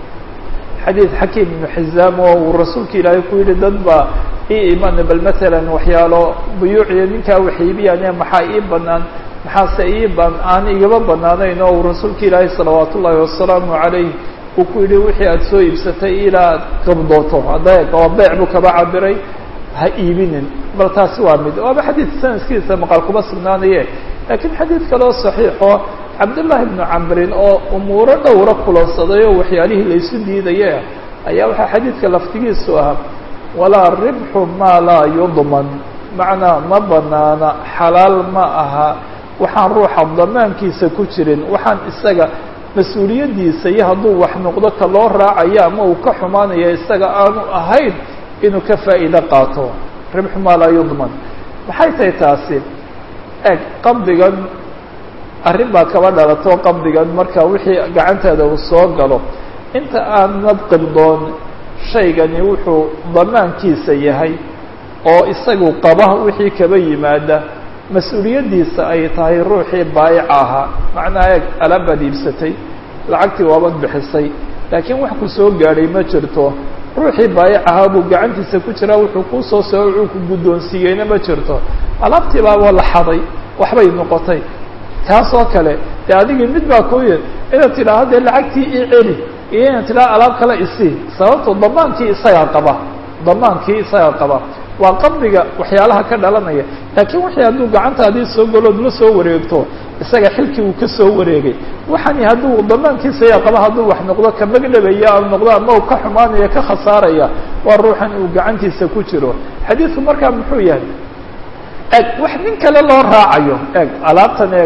xadiid xakiim ibnu xizaam oo uu rasuulka ilaahay ku yihi dad baa ii iman bal matalan waxyaalo buyuuciyo ninkaa waxiibiyaane maxaa ii banaan maxaase ii ban aan igaba banaanayn oo uu rasuulka ilaahay salawaat ullaahi wasalaamu calayh uu ku yidhi wixii aada soo iibsatay ilaa ad qabdooto hadda oo beec buu kaba cabiray ha iibinin bal taasi waa mid waaba xadiid sanadkiisa maqal kuma sugnaanaye laakiin xadiid kaleo saxiixo cabdullaahi ibnu camrin oo umuuro dhowra kulansaday oo waxyaalihii laysu diidaye ayaa waxaa xadiidka laftigiisu ah walaa ribxu maa laa yudman macnaa ma banaana xalaal ma aha waxaan ruuxa damaankiisa ku jirin waxaan isaga mas-uuliyaddiisa iyo hadduu wax noqdo ka loo raacayo ama uu ka xumaanaya isaga aanu ahayn inuu ka faa'iido qaato ribxu maa laa yudman maxay tahay taasi eg qabdigan arrin baa kaba dhalato qabdigan marka wixii gacanteeda uu soo galo inta aanad qibdoon shaygani wuxuu damaankiisa yahay oo isagu qaba wixii kaba yimaada mas-uuliyaddiisa ay tahay ruuxii baayica ahaa macnaa eeg alaabaad iibsatay lacagtii waabad bixisay laakiin wax ku soo gaadhay ma jirto ruuxii baayic ahaa buu gacantiisa ku jiraa wuxuu kuu soo soo uu ku guddoonsiiyeyna ma jirto alaabtii baaba la xaday waxbay noqotay taas oo kale dee adigii mid baa ku yid inaad tidhaahdo dee lacagtii ii celi iyo inaad tidhahdo alaab kale isii sababto damaankii isagaa qaba damaankii isagaa qaba waa qabdiga waxyaalaha ka dhalanaya laakiin wixii hadduu gacantaadii soo galood la soo wareegto isaga xilkii uu ka soo wareegay waxani hadduu damaankiisa yaa qaba hadduu wax noqdo ka magdhabaya a noqdo ama uu ka xumaanaya ka khasaaraya waa ruuxan uu gacantiisa ku jiro xadiidku markaa muxuu yahay eg wax nin kale loo raacayo eg alaabtan eeg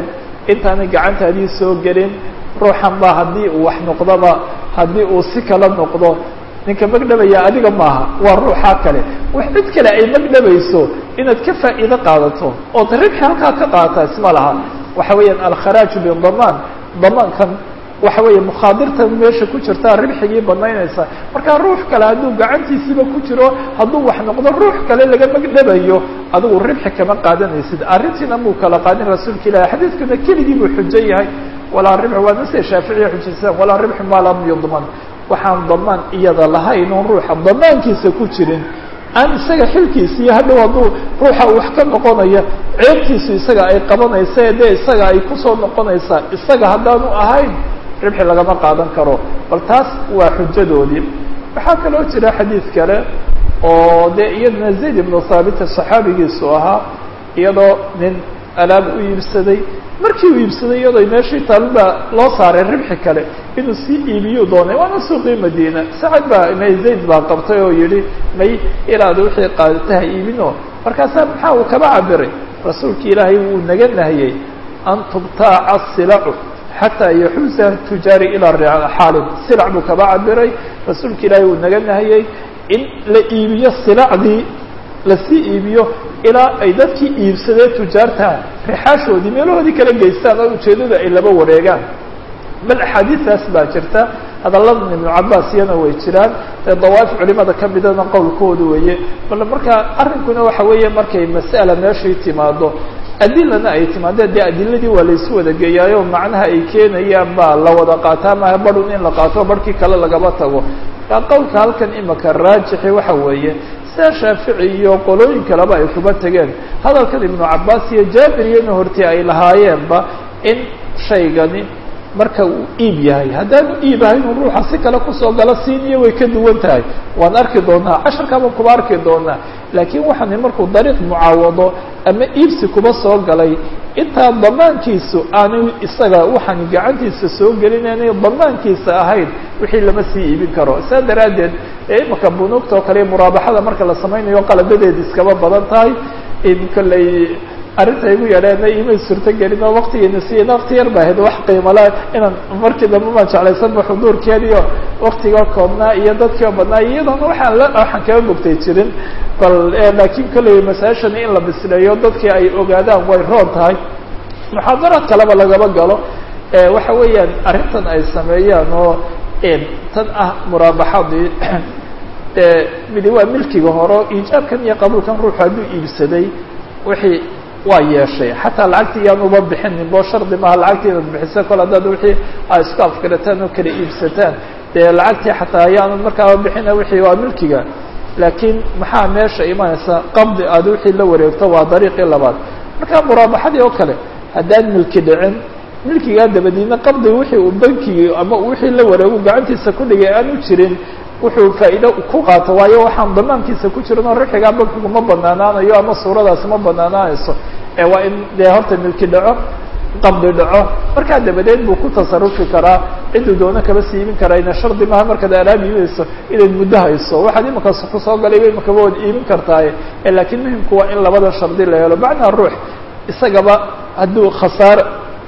intaanay gacantaadii soo gelin ruuxan ba haddii uu wax noqdoba haddii uu si kala noqdo ninka magdhabaya adiga maaha waa ruuxaa kale wax cid kale ay magdhabayso inaad ka faa'iido qaadato ood ribxi halkaa ka qaata isma laha waxa weeyaan alkharaaju bidamaan damaankan waxa weeye mukhaadirtan meesha ku jirtaa ribxigii banaynaysa markaa ruux kale hadduu gacantiisiiba ku jiro hadduu wax noqdo ruux kale laga magdhabayo adigu ribxi kama qaadanaysid arrintiina muu kala qaadin rasuulka ilahi xadiidkuna keligii buu xujo yahay walaa ribx waa nase shaaficiya xujaysan walaa ribxu maa lam yudman waxaan damaan iyada lahayn oon ruuxa damaankiisa ku jirin aan isaga xilkiisa iyo hadhow hadduu ruuxa wax ka noqonaya ceebtiisu isaga ay qabanaysa ee dee isaga ay kusoo noqonaysaa isaga haddaanu ahayn ribxi lagama qaadan karo bal taas waa xujadoodii waxaa kaloo jira xadiid kale oo dee iyadana zayd ibnu thaabita saxaabigiisu ahaa iyadoo nin alaab u iibsaday markii uu iibsaday iyadoo meeshii taalba loo saaray ribxi kale inuu sii iibiyuu doonay waana suuqii madiina sacad baa may zayd baa qabtay oo yihi may ilaada wixii qaadataha iibino markaasaa maxaa uu kaba cabiray rasuulka ilaahay wuu naga nahiyey an tubtaaca silacu xataa yaxuusa tujaari ilaa xaalib silac buu kaba cabiray rasuulka ilaahay wuu naga nahiyey in la iibiyo silacdii lasii iibiyo ilaa ay dadkii iibsadee tujaarta rixaashoodii meelahoodii kala geystaan oo ujeeddada ay laba wareegaan bal axaadiistaas baa jirta hadalladan ibnu cabaas iyana way jiraan dee dawaa'if culimada ka midana qowlkooda weeye bal markaa arrinkuna waxa weeye markay mas'ala meeshay timaado adilana ay timaado dee adiladii waa laysu wada geeyaayo macnaha ay keenayaan baa la wada qaataa maaha barun in la qaato barhkii kale lagaba tago qowlka halkan imika raajixi waxa weeye sida shaafici iyo qolooyin kaleba ay kuba tegeen hadalkan ibnu cabaas iyo jaabir iyona hortii ay lahaayeenba in shaygani marka uu iib yahay haddaanu iib ahayn uu ruuxa si kale kusoo galo siiniyo way ka duwan tahay waan arki doonaa casharkaabaan kuba arki doonaa laakiin waxaani markuu dariiq mucaawado ama iibsi kuba soo galay intaa damaankiisu aanay isaga waxaani gacantiisa soo gelinaynay damaankiisa ahayn wixii lama sii iibin karo saa daraaddeed imika bunuugta oo kale muraabaxada marka la samaynayo qaladadeed iskaba badan tahay kolley arrinta igu yadheena imay suurto gelin oo waktigeena siiyana wakti yar ba ahayd wax qiimala inaan markii dambe maan jeclaysanba xuduurkeediyo waktiga koobnaa iyo dadkii oo badnaa iyadoona waxaan la waxaan kaba bogtay jirin bal laakiin kolley masaashani in la bisleeyo dadkii ay ogaadaan way roon tahay muxaadaraad kaleba lagaba galo waxa weeyaan arrintan ay sameeyaan oo tan ah muraabaxadii midi waa milkiga horo iijaabkan iyo qabuulkan ruuxu hadduu iibsaday wixii waa yeeshay xataa lacagtii iyaan uba bixinin bo shardi maaha lacagtii inaad bixisa kol haddaad wixii a isku afgarataan oo kala iibsataan dee lacagtii xataa ayaanu markaaba bixina wixii waa milkiga laakiin maxaa meesha imanaysa qabdi aad wixii la wareegto waa dariiqii labaad marka muraabaxadii oo kale haddaan milki dhicin milkigaa dabadiina qabdiga wixii uu bankigii ama wixii la wareegu gacantiisa ku dhigay aanu jirin wuxuu faa'iido ku qaato waayo waxaan damaankiisa ku jirin oo rixigaa bankigu ma banaanaanayo ama suuradaasi ma banaanaanayso ee waa in dee horta milki dhaco qabdi dhaco markaa dabadeed buu ku tasarufi karaa cidduu doono kaba siibin karaa ina shardi maaha markaad alaab iibinayso inayd muddo hayso waxaad imakaas kusoo galayba imakaba waad iibin kartaaye laakiin muhimku waa in labada shardi la helo macnaa ruux isagaba hadduu khasaar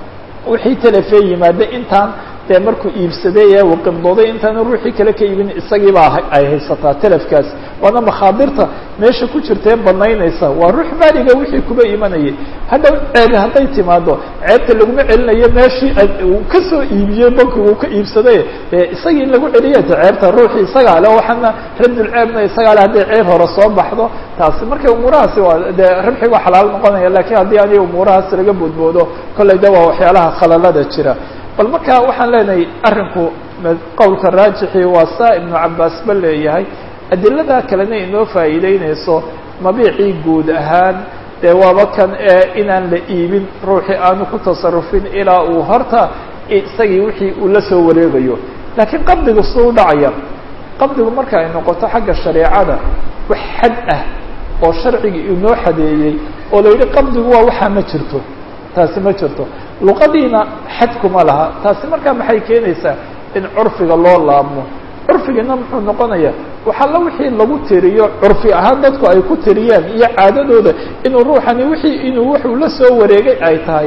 wixii telefee yimaada intaan dee markuu iibsaday ee uu qibdooday intaanu ruuxii kale ka iibin isagiibaa ay haysataa telefkaas waana makhaadirta meesha ku jirtae banaynaysa waa ruux maaliga wixii kuba imanayay hadhow ceebi hadday timaado ceebta laguma celinayo meeshii uu kasoo iibiyey bankigu uu ka iibsaday dee isagii in lagu celiya ta ceebta ruuxii isagaa le waxaana radulceebna isagaa le hadday ceeb hore soo baxdo taasi markay umuurahaasi waa dee rabxi waa xalaal noqonaya lakiin haddii ani umuurahaas laga boodboodo kollay de waa waxyaalaha khalalada jira bal marka waxaan leenahay arrinku qowlka raajixii waa saa ibnu cabaas ba leeyahay adilada kalena inoo faa'iideynayso mabiicii guud ahaan dee waaba kan ee inaan la iibin ruuxii aanu ku tasarufin ilaa uu horta isagii wixii uu la soo wareegayo laakiin qabdigu suu u dhacaya qabdigu marka ay noqoto xagga shareecada wax xad ah oo sharcigii inoo xadeeyey oo la yidhi qabdigu waa waxaa ma jirto taasi ma jirto luqadiina xadkuma laha taasi markaa maxay keenaysaa in curfiga loo laabmo curfigina muxuu noqonaya waxalla wixii lagu tiriyo curfi ahaan dadku ay ku tiriyaan iyo caadadooda inuu ruuxani wixii inuu wuxuu la soo wareegay ay tahay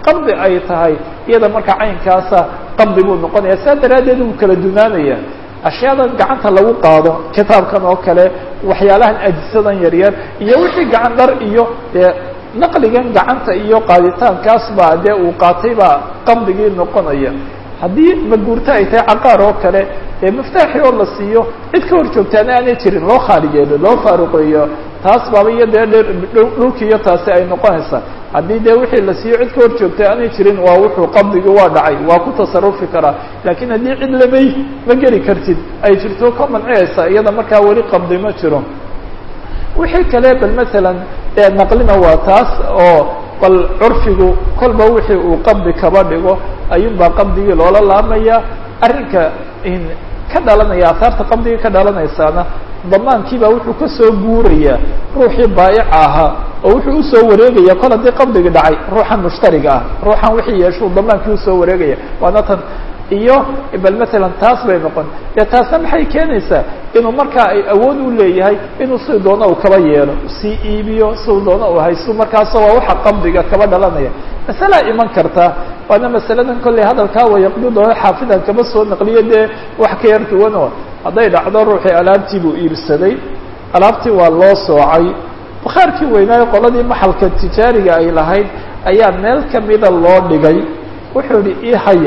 qabdi ay tahay iyada markaa caynkaasa qabdi buu noqonaya saa daraaddeed wuu kala dunaanaya ashyaada gacanta lagu qaado kitaabkan oo kale waxyaalahan ajisadan yaryar iyo wixii gacan dhar iyo dee naqligan gacanta iyo qaaditaankaas baa dee uu qaatay baa qabdigii noqonaya haddii maguurto ay tahay caqaar oo kale ee miftaaxi oo la siiyo cid ka hor joogtaana aanay jirin loo khaaligeeyo loo faaruqeeyo taas baaba iyo dee dhulki iyo taasi ay noqonaysaa haddii dee wixii la siiyo cid ka hor joogtay aanay jirin waa wuxuu qabdigii waa dhacay waa ku tasarufi karaa laakiin haddii cid lamay ma geli kartid ay jirto ka manciyaysa iyada markaa weli qabdi ma jiro wixii kale bal masalan ee naqlina waa taas oo bal curfigu kolba wixii uu qabdi kaba dhigo ayuunbaa qabdigii loola laamaya arrinka ka dhalanaya ahaarta qabdigii ka dhalanaysaana damaankiibaa wuxuu kasoo guuraya ruuxii baayica ahaa oo wuxuu usoo wareegaya kol haddii qabdigi dhacay ruuxan mushtariga ah ruuxan wixii yeeshuu damaankii usoo wareegaya waana tan iyo bal masalan taas bay noqon dee taasna maxay keenaysaa inuu markaa ay awood u leeyahay inuu si doono uu kaba yeelo sii iibiyo siu doono uu haysto markaasoo waa waxa qabdiga kaba dhalanaya masalaa iman karta waana masaladan kolley hadalkaa wayaqbidoo xaafidan kaba soo naqliyo dee wax ka yar duwanoo hadday dhacdo ruuxii alaabtii buu iibsaday alaabtii waa loo soocay bakhaarkii weynaayo qoladii maxalka tijaariga ay lahayd ayaa meel kamida loo dhigay wuxuu yihi ii haya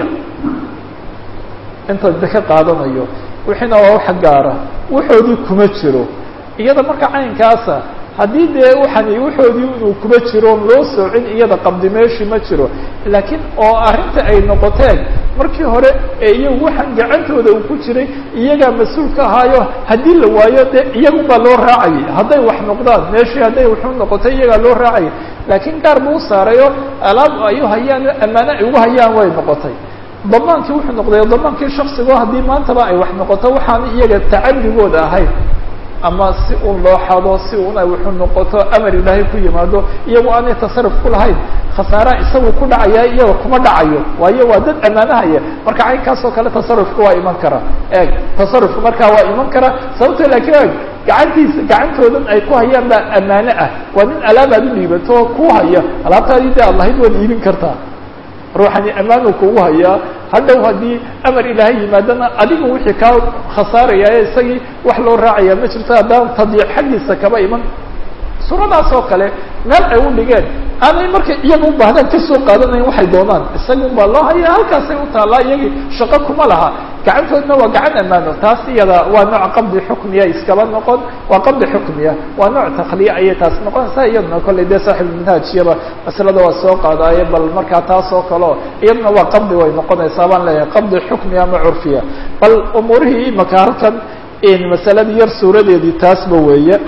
inta de ka qaadanayo wixiina waa wax gaara waxoodii kuma jiro iyada marka caynkaasa haddii dee waxani waxoodii inuu kuma jiro loo soocin iyada qabdi meeshii ma jiro laakiin oo arrinta ay noqoteen markii hore ee iyagu waxaan gacantooda uu ku jiray iyagaa mas-uul ka ahaayo haddii la waayo dee iyagunbaa loo raacayay hadday wax noqdaan meeshii hadday waxu noqotay iyagaa loo raacayay laakiin gaar buu u saarayo alaab ayu hayaan ammaano ay ugu hayaan way noqotay damaankii wuxuu noqday damaankii shaksigo haddii maantaba ay wax noqoto waxaan iyaga tacadigooda ahayn ama si un loo xado si un ay wuxuu noqoto amar ilaahay ku yimaado iyagu aanay tasaruf ku lahayn khasaaraha isagu ku dhacaya iyaga kuma dhacayo waayo waa dad ammaanahaya marka caynkaasoo kale tasarufka waa iman kara eeg tasarufka markaa waa iman kara sababto laakiin eeg gacantiisa gacantoodan ay ku hayaan baa ammaano ah waa nin alaabaad u dhiibato oo ku haya alaabtaadii de ad lahayd waad iibin kartaa ruuxani ammaanuu kugu hayaa hadhow haddii amar ilaahay yimaadana adigu wixii kaa khasaaraya ee isagii wax loo raacaya ma jirto haddaan tadyiic xaggiisa kaba iman suuradaas oo kale meel ay u dhigeen aanay markay iyaga u baahdaan kasoo qaadanayn waxay doonaan isagun baa loo hayaa halkaasay u taallaa iyagii shaqo kuma laha gacantoodna waa gacan ammaano taas iyada waa nooc qabdi xukmiya iskaba noqon waa qabdi xukmiya waa nooc takhliya ayay taas noqonaysaa iyaduna kollay dee saaxibulmanhaajiyaba masalada waa soo qaadaaye bal markaa taas oo kaleo iyaduna waa qabdi way noqonaysaa baan leeyahay qabdi xukmiya ama curfiya bal umuurihii imaka halkan masaladii yar suuradeedii taasba weeye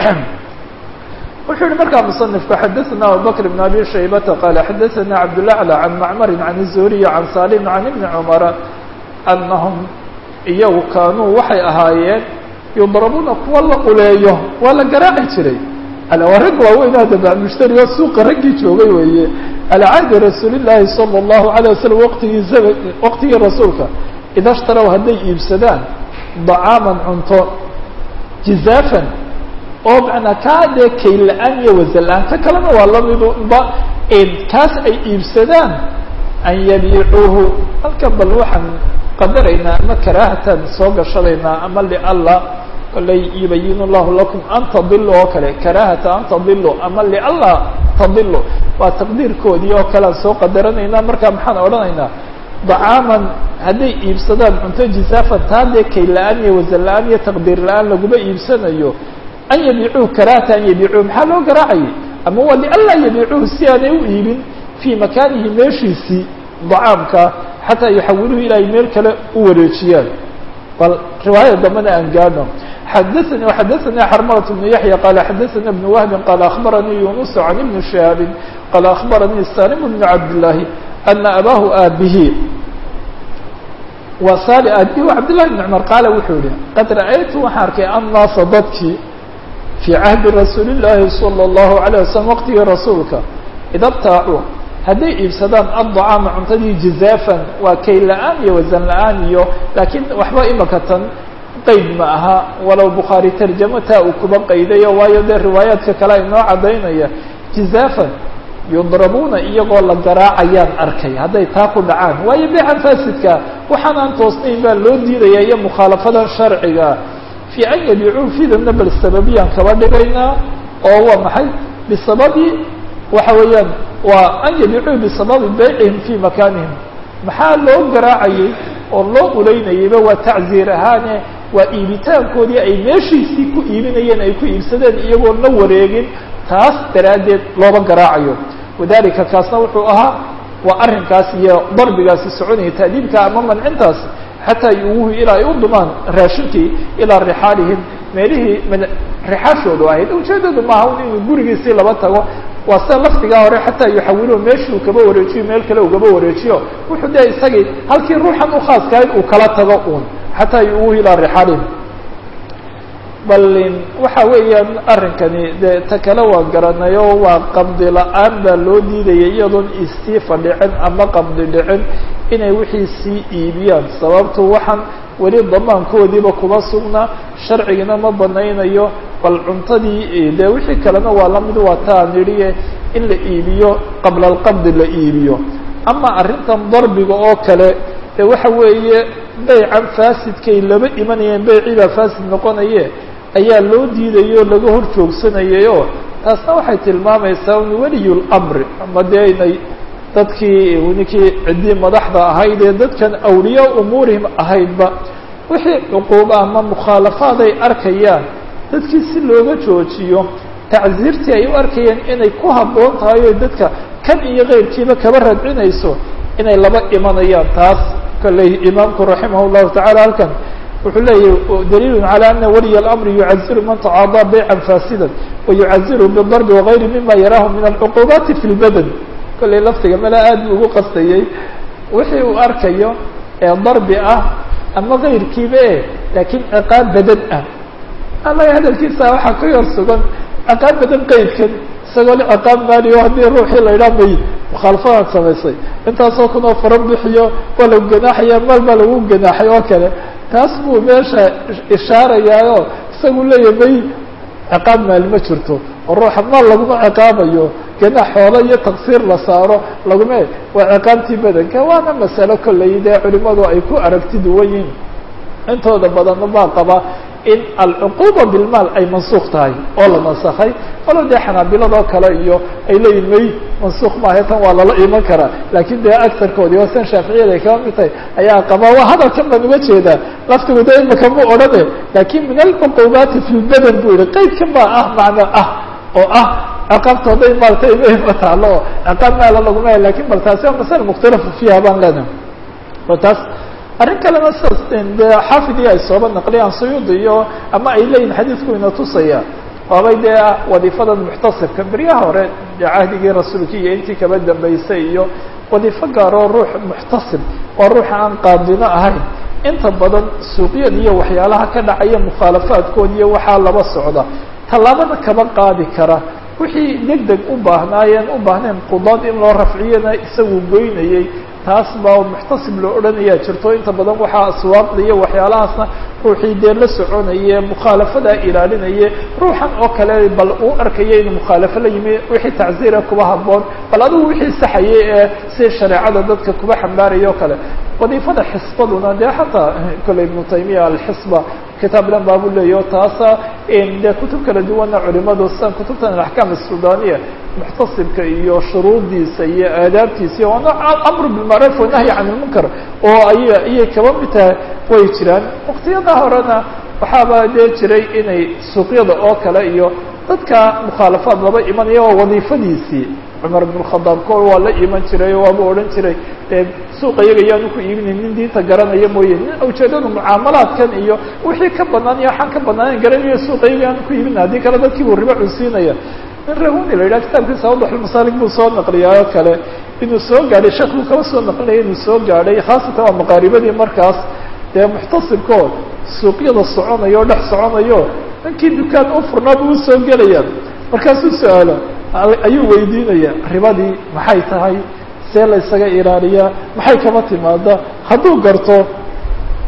wuxuu yihi markaa muصنifku xadaثna abubakr بn abi shaybata qala xadaثna cabdالأعlى can macmari can الzuhriy can salim can ibni cmara anahum iyagu kaanuu waxay ahaayeen yudrabuuna kuwa la uleeyo waa la garaaci jiray waa rag waaweynaa daba mushtari oo suuqa raggii joogay weeye alى cahdi rasuuli الlahi salى الlahu عalيه waslm waqtigii waqtigii rasuulka ida shtarow hadday iibsadaan dacaaman cunto jizaafan oo manaa kaa dee kayn la-aan iyo wasan la-aan ka kalena waa lamidba kaas ay iibsadaan an yabiicuuhu halkan bal waxaan qadaraynaa ama karaahatan soo gashadaynaa ama lialla kolay yubayin llahu lakum an tadilu oo kale karaahata an tadilu ama lialla tadilu waa taqdiirkoodii oo kale aan soo qadaranaynaa markaa maxaan odhanaynaa dacaaman hadday iibsadaan cunto jisaafan taa dee kayn la-aan iyo wasan la-aan iyo taqdiir la-aan laguma iibsanayo an yabiicuuhu karaahata an yabiicuuhu maxaa loo garaacayay ama waa lianlaa yabiicuuhu si aanay u iibin fii makaanihi meeshiisii dacaamka xataa yuxawiluhu ilaa ay meel kale u wareejiyaan bal riwaayada dambena aan gaadhno xadaثani xadaثani xarmalat bnu yaحya qala xadaثana bn wahbi qala akhbaranii yunus can ibni shihaabi qala akhbaranii salim bn cabdالlahi ana abaahu aabihi waa sali aabihi wa cabdالlahi bn cumar qaala wuxuu yihi qad ra'aytu waxaan arkay annaasa dadkii fii cahdi rasuuli llaahi salى اllahu عalيه waslm waqtigii rasuulka ida btaacuu hadday iibsadaan addacaama cuntadii jizaafan waa kay la-aan iyo wasan la-aan iyo laakiin waxba imaka tan qeyd ma aha walow bukhaari tarjamo taa uu kuba qaydayo waayo dee riwaayaadka kale ay noo cadaynaya jizaafan yudrabuuna iyagoo la garaacayaan arkay hadday taa ku dhacaan waayo beecan fasidka waxaan aan toosnayn baa loo diidaya iyo mukhaalafadan sharciga fii an yabicuu fidana bal sababiyaan kaba dhigaynaa oo waa maxay bisababi waxa weeyaan waa an yabicuu bisababi baycihim fii makaanihim maxaa loo garaacayay oo loo ulaynayayba waa tacziir ahaane waa iibitaankoodii ay meeshiisii ku iibinayeen ay ku iibsadeen iyagoo la wareegin taas daraaddeed looba garaacayo wadalika kaasna wuxuu ahaa waa arrinkaas iyo darbigaasi soconaya taadiibka ama mancintaas xataa yuguhu ilaa ay u dumaan raashinkii ilaa rixaalihim meelihii rixaashoodu ahayd ujeedadu maaha un inuu gurigiisii laba tago waa sida lafdigaa hore xataa yuxawiluhu meeshii uu kaba wareejiyo meel kale uu kaba wareejiyo wuxuu dee isagii halkii ruuxan u khaaskahayd uu kala tago uun xataa yuguhu ilaa rixaalihim bal waxa weeyaan arrinkani dee ta kale waa garanayo waa qabdi la-aan baa loo diidaya iyadoon istiifa dhicin ama qabdi dhicin inay wixii sii iibiyaan sababtu waxaan weli damaankoodiiba kuma sugna sharcigina ma banaynayo bal cuntadii dee wixii kalena waa lamid waa taa nidhiye in la iibiyo qabla alqabdi la iibiyo ama arrintan darbiga oo kale dee waxa weeye beycan faasidkay laba imanayeen beycii baa faasid noqonaye ayaa loo diidayo laga hor joogsanayayoo taasna waxay tilmaamaysaa un weliyulamri ama dee inay dadkii ninkii ciddii madaxda ahayd ee dadkan awliyaa umuurihim ahaydba wixii cuquuba ama mukhaalafaad ay arkayaan dadkii si looga joojiyo tacsiirtii ay u arkayeen inay ku habboon tahay oo dadka kan iyo keyrkiiba kaba radcinayso inay laba imanayaan taas kolley imaamku raximah llahu tacala halkan wuxuu leeyahy daliil calى ana waliy اlamri yucaziru man tacaadaa baycan faasida wayucaziru bidarbi wagayri mima yaraahu min alcuqubaati fi lbadan kolley laftiga mala aad bu ugu qastayey wixii uu arkayo ee darbi ah ama kayrkiiba e laakiin ciqaab badan ah allaga hadalkiisa waxaa ka yar sugan ciqaab badan qeydkan isagoo le ciqaab maaliyo haddii ruuxii la idhaa may mukhaalafadaan samaysay intaasoo kunoo faran bixiyo waa lagu ganaaxaya maal baa lagu ganaaxay oo kale taas buu meesha ishaarayaayo isagu leeya may ciqaab maali ma jirto oo ruuxa maal laguma ciqaabayo ganaax xoolo iyo taqsiir la saaro laguma waa ciqaabtii badanka waana masalo kolley dee culimadu ay ku aragti duwan yihiin intooda badanna baa qaba in alcuquba bilmaal ay mansuuq tahay oo la nasakhay walo dee xanaabiladoo kale iyo ay leeyihin may mansuuq maaha tan waa lala iman karaa laakiin dee agtarkoodii waa san shaaficiyada ay kaba mid tahay ayaa qaba waa hadalkan baan uga jeedaa laftigu de imaka mu odhane laakin min alcuqubaati fi lbadan bu yihi qeydkan baa ah macno ah oo ah ciqaabtooday maarata ima taalo oo ciqaab maala laguma lakin bal taasi waa masala mukhtalafu fiiha baan leenahay o taas arrin kalena sidaas de xaafidii ay sooba naqliyaan suyuudi iyo ama ay leeyihin xadiidku ina tusaya waabay dee wadiifadan muxtasibka beryaha hore dee cahdigii rasuulki iyo intii kaba dambeysay iyo wadiifo gaaroo ruux muxtasib waa ruuxa aan qaadino ahayn inta badan suuqyada iyo waxyaalaha ka dhacaya mukhaalafaadkood iyo waxaa laba socda tallaabada kaba qaadi kara wixii deg deg u baahnaayeen u baahnayn qudaad in loo rafciyana isagu goynayey taas baa muxtasib loo odhanayaa jirto inta badan waxaa aswaaqda iyo waxyaalahaasna ruuxii dee la soconaye mukhaalafadaa ilaalinaye ruuxan oo kale bal uu arkaya inuu mukhaalafo la yimi wixii tacziira kuba habboon bal adigu wixii saxayay ee si shareecada dadka kuba xambaaraya o kale wadiifada xisbaduna dee xataa kolley ibnu taymiya alxisba kitaab dhan baabu leeyaho taasa dee kutub kala duwana culimadu sidan kutubtan alaxkaam asudaniya muxtasibka iyo shuruudiisa iyo aadaabtiisa iyo waana amru bilmacruuf wanahyi can ilmunkar oo ay ayay kaba mid tahay way jiraan waktiyada horena waxaaba dee jiray inay suuqyada oo kale iyo dadka mukhaalafaad laba imanaya waa wadiifadiisii cumar ibn khadaab ko waa la iman jiray o waaba odhan jiray dee suuqa iyaga yaanu ku iibinayn nin diinta garanaya mooye nin ujeedadu mucaamalaadkan iyo wixii ka banaan iyo waxaan ka banaanan garanayo suuqa iyaga yaanu ku iibina haddii kale dadkii buu ribo cunsiinaya nin rahuni la yidhaha kitaabkiisa awdaxulmasaalig buu soo naqliyaa oo kale inuu soo gaadhay sheekh buu kaba soo naqlinaya inuu soo gaadhay khaasatan waa maqaaribadii markaas dee muxtasibkoo suuqyada soconayo o dhex soconayo ninkii dukaan u furnaa buu usoo gelaya markaasuu su-aalo ayuu weydiinaya ribadii maxay tahay see la ysaga ilaaliyaa maxay kama timaada hadduu garto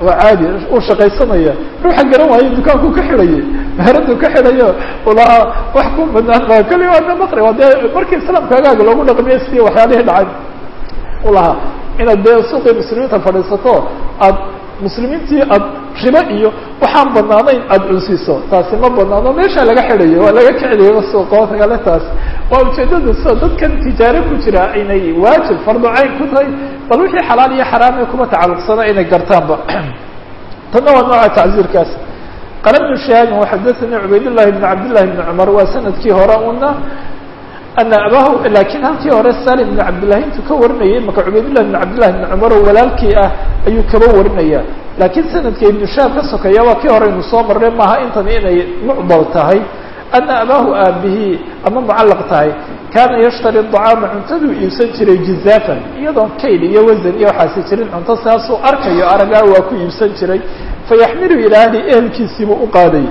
waa caadi uu shaqaysanaya ruuxa garan waayo dukaanku ka xidhayay meheradu ka xidhayo ulahaa wax ku banaan maa kali waana maqri waa dee markii islaamka agaaga loogu dhaqmiya sidii waxyaalihii dhacay ulahaa inaad dee suuqii muslimiinta fadhiisato aad muslimiintii aad ribo iyo waxaan banaanayn aada cunsiiso taasi ma banaano meeshaa laga xidhayo waa laga kiciliyo suuqo kale taas waa ujeedada soo dadkan tijaare ku jira inay waajib fardo cayn ku tahay bal wixii xalaal iyo xaraame kuma tacalluqsana inay gartaanba tanna waa nooca tacziirkaas qala bnu shahaabin waxadaثanii cubayd llahi bn cabd llahi bni cumar waa sanadkii hore una ana abahu lakiin halkii hore salim bn cabdillahi intuu ka warinayay maka cubaydillahi bn cabdillahi bni cumar oo walaalkii ah ayuu kaba warinaya laakiin sanadka ibnu shaab ka sokeeya waa kii hore inu soo marray maaha intani inay mucdal tahay ana abaahu aabihii ama mucallaq tahay kaana yashtari dacaama cuntaduu iibsan jiray jizaafan iyadoon kayd iyo wasan iyo waxaasi jirin cunto saasuu arkayo aragaa waa ku iibsan jiray fayaxmilu ilaa ahli ehelkiisiibuu u qaaday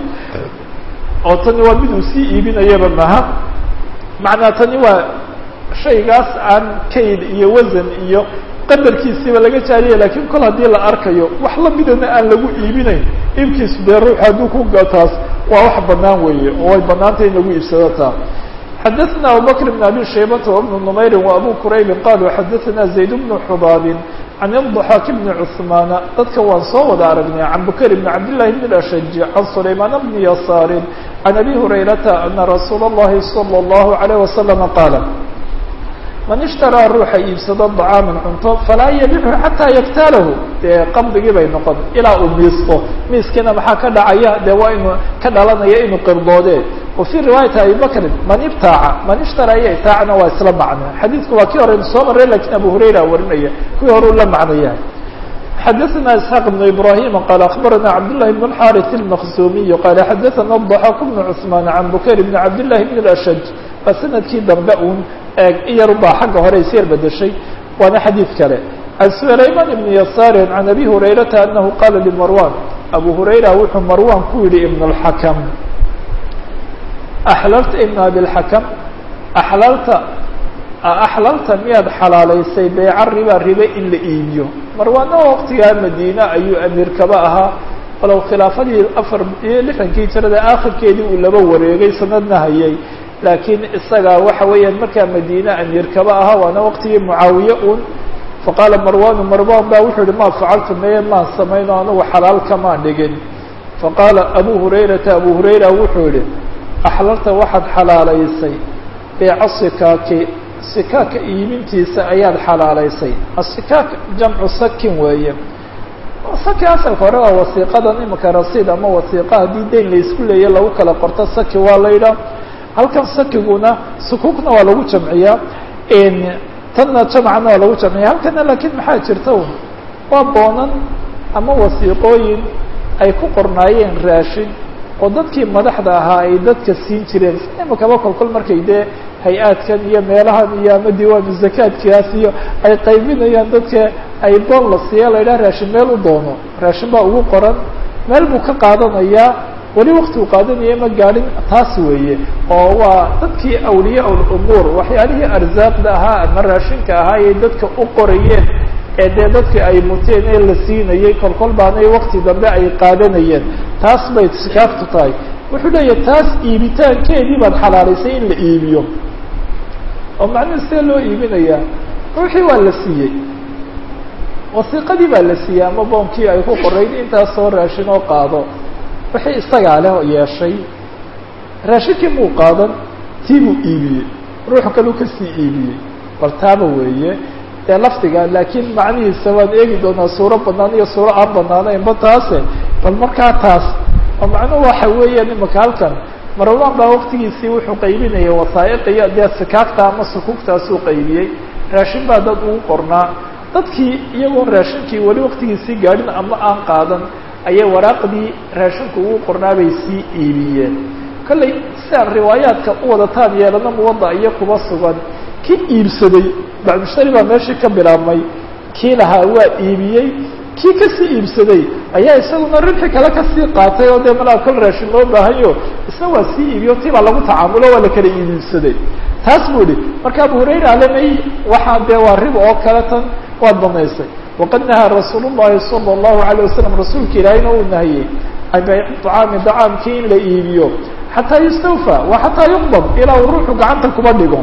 oo tani waa mid uu sii iibinayaba maha macnaa tani waa shaygaas aan kayd iyo wasan iyo qadarkiisiiba laga jaariya lakiin kol haddii la arkayo wax lamidana aan lagu iibinayn iibkiisu dee ruux hadduu ku taas waa wax banaan weeye oo way banaantay in lagu iibsado taa xadaثna abubakr bn abi shaybata wbnu numayri وabu quraybin qaluu xadaثna zayd bnu xubaabin can الضaxaak bni cثmaana dadka waan soo wada aragnay can bukayr bn cabdillahi bn ashaj can sulaymaan bni yasaarin can abi hurayrata ana rasuula اllahi salى اllahu عalيه waslama qaala man ishtaraa ruuxa iibsado dacaaman cunto falaa yabixu xataa yaktaalahu dee qabdigii bay noqon ilaa uu miisto miiskiina maxaa ka dhacaya dee waa inu ka dhalanaya inuu qirdoodee wa fii riwaayati abi bakrin man ibtaaca man ishtaraa iyo itaacna waa isla macno xadiidku waa kii hore soo maray lakiin abu hurayra warinaya kuwii hore u la macnaya xadaثna isxaaq بn ibrahim qaal akbarana cabdالlahi bn اxariث الmaqsumiy qaala xadaثana الضaxaak bn cثmaan can bukayr bn cabdillahi bn اashaj waa sanadkii dambe un eeg iyar baa xagga hore isyar bedeshay waana xadiid kale can sulayman ibn yasaari can abi hurayrata anahu qaala limarwan abu hurayra wuxuu marwan ku yihi ibn اlxakam axlalta ibn abilxakam axlalta axlalta miyaad xalaalaysay beeca riba ribe in la iibiyo marwaana waqtigaa madiine ayuu amiirkaba ahaa walow khilaafadii afar iyo lixdankii jirada aakhirkeedii uu laba wareegay sanadna hayay laakiin isaga waxa weeyaan markaa madiine amiirkaba ahaa waana waqtigii mucaawiye un faqaala marwanu marwan ba wuxuu yihi ma facaltu meye maan samayno anugu xalaal kamaan dhigin faqaala abu hurayrata abu hurayra wuxuu yihi axlalta waxaad xalaalaysay beeca sikaaki sikaaka iibintiisa ayaad xalaalaysay asikaak jamcu sakin weeye saki asalka hore waa wasiiqadan imika rasiid ama wasiiqa haddii dayn laysku leeya lagu kala qorto saki waa la yidhaah halkan sakiguna sukuukna waa lagu jamciyaa tanna jamcana waa lagu jamciya halkana laakiin maxaa jirta waa boonan ama wasiiqooyin ay ku qornaayeen raashin oo dadkii madaxda ahaa ay dadka siin jireen imikaba kolkol markay dee hay-aadkan iyo meelahan iyo ama diiwaanu zakaadkaas iyo ay qaybinayaan dadka ay boon la siiya la yidhaha raashin meel u doono raashin baa ugu qoran meel buu ka qaadanayaa weli wakti uu qaadanaya ma gaadhin taas weeye oo waa dadkii awliya umuur waxyaalihii arsaaqda ahaa ama raashinka ahaa ay dadka u qorayeen ee dee dadka ay muteen ee la siinayay kolkol baanay wakti dambe ay qaadanayeen taas bay sikaaftu tahay wuxuu leeyahay taas iibitaankeedii baad xalaalaysay in la iibiyo oo macnuhu see loo iibinayaa ruuxii waa la siiyey wasiiqadii baa la siiyey ama boonkii ay ku qorayd intaas soo raashin oo qaado wixii isagaa leh oo yeeshay raashinkii muu qaadan tii buu iibiyey ruux kaleu kasii iibiyey bal taaba weeye dee lafdiga laakiin macnihiisa waan eegi doonaa suuro banaan iyo suuro aan banaanaynba taase bal markaa taas oo macnuhu waxa weeyaan imika halkan marwan baa waktigiisii wuxuu qaybinayay wasaa'iqiyo dee sikaagta ama sukuugtaasuu qaybiyey raashin baa dad ugu qornaa dadkii iyagoon raashinkii weli waktigiisii gaadhin ama aan qaadan ayay waraaqdii raashinku ugu qornaa bay sii iibiyeen kollay sidaan riwaayaadka u wadataan yeelana muwada iyo kuba sugan kii iibsaday bacdushtari baa meeshii ka bilaabmay kii lahaa waa iibiyey kii kasii iibsaday ayaa isaguna ribxi kale kasii qaatay oo dee malaa kol raashin loo baahanyo isna waa sii iibiyo tii baa lagu tacaamulo waa la kala iibibsaday taas buu ihi marka abu hurayra alemay waxaa dee waa riba oo kale tan waad banaysay waqad nahaa rasuul llahi sala allahu alayh wasalam rasuulka ilaahayna uu nahiyey can bayci طacaami dacaamkii in la iibiyo xataa yustawfa wa xataa yuqbad ilaa uu ruuxu gacanta kuba dhigo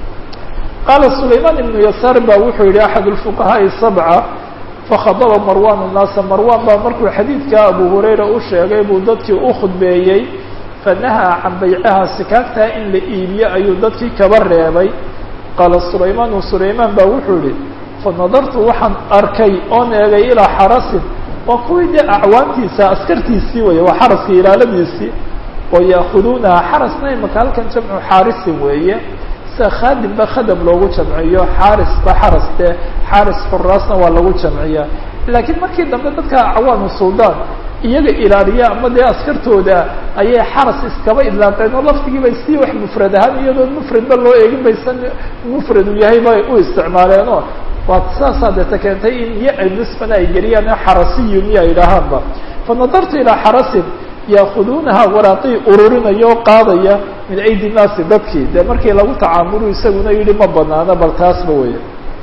qaala sulaymaan ibnu yasaar ba wuxuu yihi axad اlfuqahaaءi sabca fakhadaba marwan الnaasa marwan baa markuu xadiidka abu hurayra u sheegay buu dadkii u khudbeeyey fanahaa can baycaha sikaagtaa in la iibiyo ayuu dadkii kaba reebay qaala sulaymaanu sulaymaan baa wuxuu yihi fanadartu waxaan arkay oon eegay ilaa xarasin waa kuwii dee acwaantiisa askartiisii weeye waa xaraska ilaaladiisii oo yaakuduunaha xarasna imaka halkan jamcu xaarisin weeye sida khaadimba khadam loogu jamciyo xaarisba xaras dee xaaris furaasna waa lagu jamciyaa laakiin markii dambe dadka acwaanu suldaan iyaga ilaaliya ama dee askartooda ayay xaras iskaba idlaaqeen oo laftigiiba si wax mufrad ahaan iyadoon mufradba loo eegin baysan mufrad uu yahay bay u isticmaaleenoo waa saasaa deeta keentay in ya nisbana ay geliyaan xarasiyun iyo ay idhaahaanba fanadartu ilaa xarasin yaakuduunaha waraaqii ururinaya oo qaadaya min aydi naasi dadkii dee markii lagu tacaamulu isaguna yihi ma banaano bal taasba weya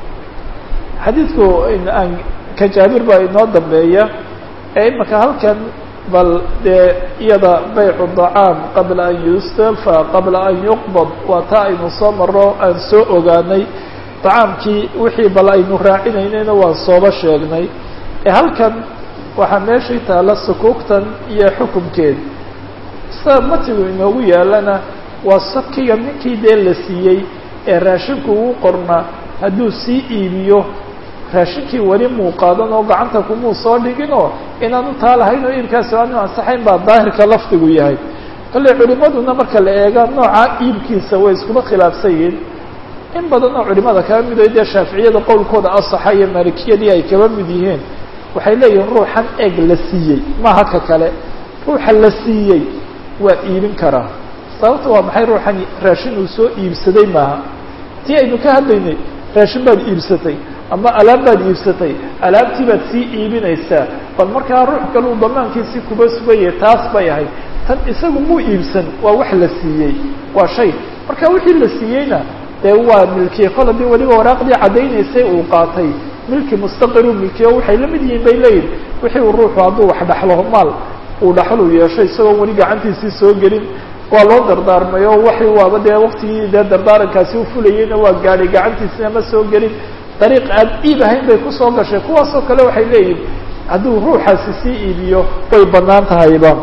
xadiidku aan ka jaabir baa inoo dambeeya ee imaka halkan bal dee iyada baycu dacaam qabla an yustafa qabla an yuqbad waa taa aynu soo maro aan soo ogaanay dacaamkii wixii bal aynu raacinaynayna waan sooba sheegnay ee halkan waxaa meeshii taalla sukuugtan iyo xukumkeed sida matigu inoogu yaalana waa sakiga ninkii dee la siiyey ee raashinku ugu qorna hadduu sii iibiyo raashinkii weli muu qaadan oo gacanta kumuu soo dhiginoo inaanu taa lahayn oo iibkaasi aanu ansaxayn baa daahirka lafdigu yahay kolley culimaduna marka la eega nooca iibkiisa way iskuma khilaafsan yihiin in badan oo culimada kaba mid o dee shaaficiyada qowlkooda asaxa iyo maalikiyadii ay kaba mid yihiin waxay leeyihiin ruuxan eeg la siiyey maaha ka kale ruuxa la siiyey waa iibin karaa sababta waa maxay ruuxan raashin uu soo iibsaday maaha tii aynu ka hadlaynay raashin baad iibsatay ama alaab baad iibsatay alaabtii baad sii iibinaysaa bal markaa ruux kale uu damaankiisii kuba sugayay taas bay ahayd tan isagu muu iibsan waa wax la siiyey waa shay marka wixii la siiyeyna dee waa milkiye kol haddii weliba waraaqdii caddaynaysay uu qaatay milki mustaqiru milkiyo waxay la mid yihiin bay leeyihin wixii uu ruuxu hadduu wax dhaxlo maal uu dhaxlu yeesho isagoon weli gacantiisii soo gelin waa loo dardaarmay oo waxi waaba dee waktigii dee dardaarankaasi u fulayeyna waa gaadhay gacantiisina ma soo gelin dariiq aan iib ahayn bay kusoo gashay kuwaasoo kale waxay leeyihin hadduu ruuxaasi sii iibiyo way banaan tahayba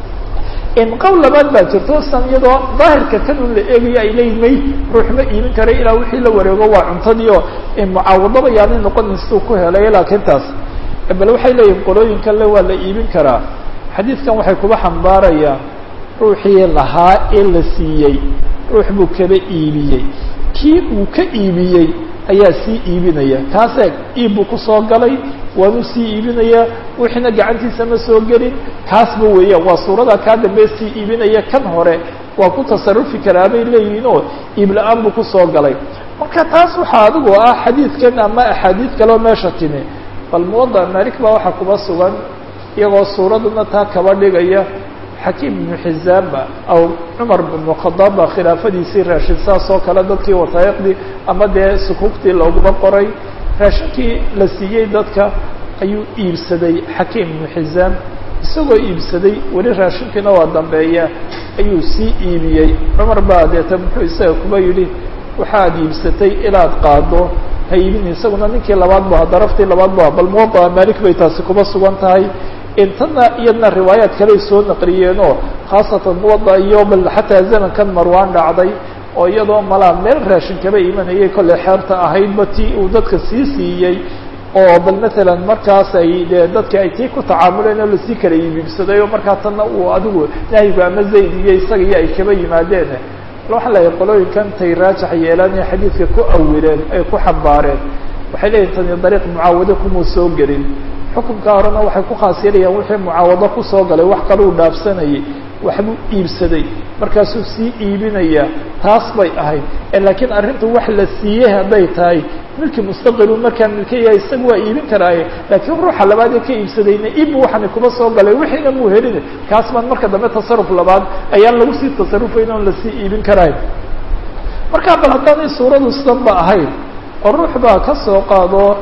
in qowl labaad baa jirto san iyadoo daahirka kan un la eegayo ay leeyihin may ruux ma iibin karay ilaa wixii la wareego waa cuntadii oo mucaawadaba yaanay noqonin siduu ku helay laakiin taas bal waxay leeyihin qolooyinkan le waa la iibin karaa xadiidkan waxay kuba xambaarayaan ruuxii lahaa ee la siiyey ruux buu kaba iibiyey kii uu ka iibiyey ayaa sii iibinaya kaas eeg iib buu kusoo galay waanuu sii iibinayaa wixiina gacantiisa ma soo gelin kaasba weeyaan waa suurada kaa dambe sii iibinaya kan hore waa ku tasarufi karaa bay leeyihiin oo iib la-aan buu kusoo galay marka taas waxaa adigu ah xadiidkan ama axaadiid kaleo meesha timi bal muwada malik baa waxaa kuba sugan iyagoo suuraduna taa kaba dhigaya xakiim ibnu xizaamba aw cumar bnu khadaab baa khilaafadiisii raashin saas oo kale dadkii wasaa'iqdii ama dee sukuugtii looguma qoray raashinkii la siiyey dadka ayuu iibsaday xakiim ibnu xizaam isagoo iibsaday weli raashinkiina waa dambeeya ayuu sii iibiyey cumar baa deeta muxuu isaga kuba yidhi waxaad iibsatay inaad qaado ha iibin isaguna ninkii labaad bu aha daraftii labaad bu aha bal muwadaa malik bay taasi kuba sugan tahay intana iyadna riwaayaad kaley soo naqliyeen oo khaasatan muwada iyo bal xataa zamankan marwaan dhacday oo iyadoo malaa meel raashin kaba imanayay kolley xeerta ahaydba tii uu dadka sii siiyey oo bal matalan markaas ay dee dadki ay tii ku tacaamuleen oo lasii kala iibibsaday oo markaa tanna uu adigu nahyigu ama zayd iyo isaga iyo ay kaba yimaadeen waxaa leeyahay qolooyinkan tay raajax yeelaan ee xadiidka ku awileen ay ku xambaareen waxay leeyihin tani dariiq mucaawado kumuu soo gelin xukunka horena waxay ku khaas yeelayaan wixii mucaawado kusoo galay wax kaluu dhaafsanayay waxbuu iibsaday markaasuu sii iibinayaa taas bay ahayd laakiin arrintu wax la siiyey hadday tahay milki mustaqilu markaa milkaya isaga waa iibin karaaye laakiin ruuxa labaad ee ka iibsadayna iibbu waxani kuma soo galay wixiina muu helin kaas baan marka dambe tasaruf labaad ayaan lagu sii tasarufayn oon lasii iibin karayn markaa bal haddaanay suuradu sidan ba ahayn oo ruux baa ka soo qaado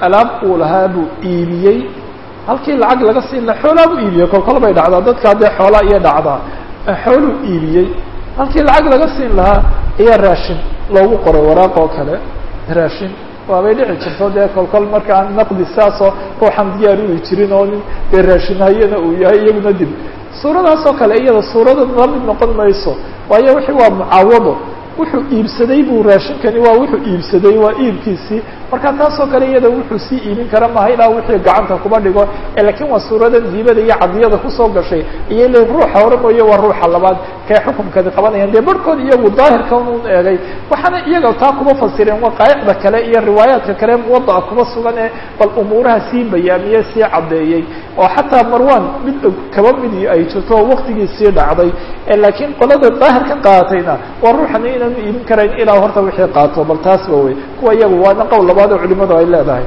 alaab uu lahaa buu iibiyey halkii lacag laga siin laha xoolaa buu iibiyey kolkol bay dhacdaa dadka haddee xoolaa iyo dhacdaa xooluu iibiyey halkii lacag laga siin lahaa ayaa raashin loogu qoray waraaq oo kale raashin waabay dhici jirto dee kolkol markaan naqdi saasoo ruuxan diyaar uli jirin oo nin dee raashinhayana uu yahay iyaguna dib suuradaas oo kale iyada suurada la mid noqon mayso waayo wixii waa mucaawado wuxuu iibsaday buu raashinkani waa wuxuu iibsaday waa iibkiisii marka taasoo kale iyada wuxuu sii iibin kara maha ilaa wixii gacanta kuma dhigo lakiin waa suuradan diibada iyo cadiyada kusoo gashay iyo le ruuxa hore mooye waa ruuxa labaad kay xukumkani qabanayaan dee barhkood iyagu daahirka un eegay waxaana iyaga taa kuma fasireen waqaaicda kale iyo riwaayaadka kale muwadaca kuma sugan ee bal umuuraha sii bayaamiye sii caddeeyey oo xataa marwan mid kaba midi ay jirto oo waktigii sii dhacday laakiin qolada daahirka qaadatayna waa ruuxani inaanu iibin karayn ilaa horta wixii qaato bal taasba wey kuwa iyagu waana qowl labaad oo culimadu ay leedahay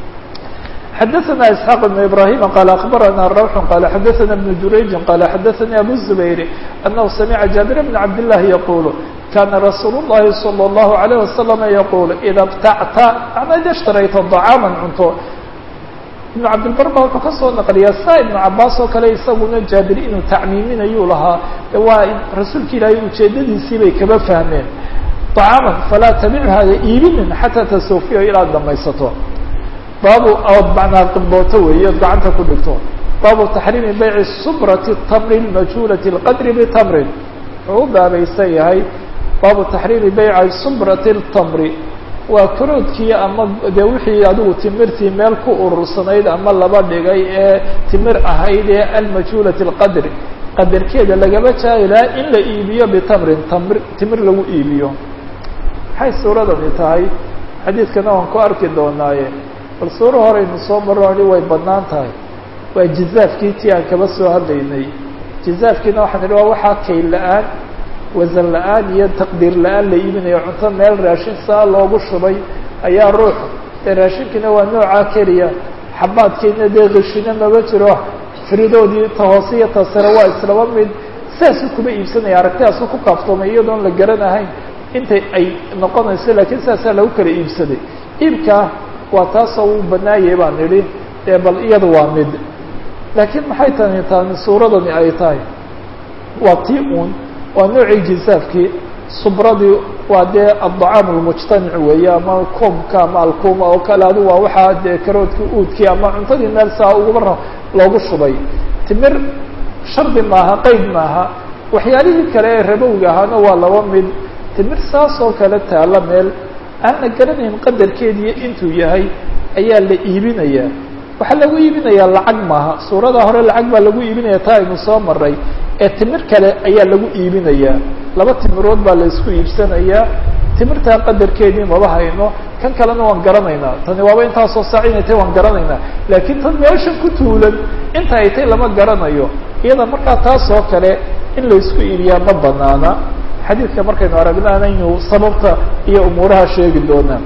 xadaثna isxaaq بn ibrahima qal akbarana rawx qala xadaثna بn jurayji qala xadaثani abu الزubayr anahu samica jaabir bn cabd الlahi yaqul kana rasuul الlahi salى الlahu عalيه wasalam yaqul ida btacta ama ida ishtarayta طacaama cunto ibnu cabdilbar ba wuxuu kasoo naqliyaa saa ibnu cabaas oo kale isaguna jaabir inuu tacmiiminayuu lahaa waa rasuulka ilaahay ujeedadiisii bay kaba fahmeen طacaaman falaa tabicha iibinin xataa tasawfiya ilaad dhamaysato baabu ood macnaa qimbooto weeye ood gacanta ku dhigto baabu taxriimi bayci subrati tamri majhuulati اlqadri bitamrin wuxuu u baabaysan yahay baabu taxriimi bayci subrati اtamri waa karoodkii ama dee wixii adigu timirtii meel ku urursanayd ama laba dhigay ee timir ahayd ee almajhuulati اlqadri qadarkeeda lagaba jaahilaa in la iibiyo bitamrin tamr timir lagu iibiyo maxay suuradani tahay xadiidkana waan ku arki doonaaye bal suuro horeynu soo maroni way badnaan tahay waa jizaafkii tii aan kaba soo hadlaynay jizaafkiina waxaan idhi waa waxaa kayl la-aan wasan la-aan iyo taqdiir la-aan la iibinayo cunto meel raashin saa loogu shubay ayaa ruux dee raashinkiina waa noocaa keliya xabaadkiina dee qishina maba jiro firidoodii ta hoose iyo ta sare waa islaba mid saasuu kuma iibsanaya aragtidaasuu ku kaaftoomay iyadoon la garanahayn intay ay noqonayso laakiin saasaa lagu kala iibsaday iibkaa waa taasoo uu banaayay baan idhi ee bal iyada waa mid laakiin maxay tani tani suuradani ay tahay waa tii uun waa noocii jisaafkii subradii waa dee addacaam almujtamic weeye ama koomka ama alkuuma oo kale adu waa waxaa dee karoodkii uudkii ama cuntadii meel saa ugaba loogu shubay timir shardi maaha qeyd maaha waxyaalihii kale ee rabowga ahaana waa laba mid timir saas oo kale taalla meel aan la garanayn qadarkeediiyo intuu yahay ayaa la iibinayaa waxaa lagu iibinayaa lacag maaha suurada hore lacag baa lagu iibinaya taa aynu soo maray ee timir kale ayaa lagu iibinayaa laba timirood baa la isku iibsanayaa timirtaa qadarkeedii maba hayno kan kalena waan garanaynaa tani waaba intaasoo saac inay tahy waan garanaynaa laakiin tan meeshan ku tuulan inta ay tay lama garanayo iyada markaa taas oo kale in la isku iibiyaa ma banaana xadiidka markaynu aragnaana aynu sababta iyo umuuraha sheegi doonaa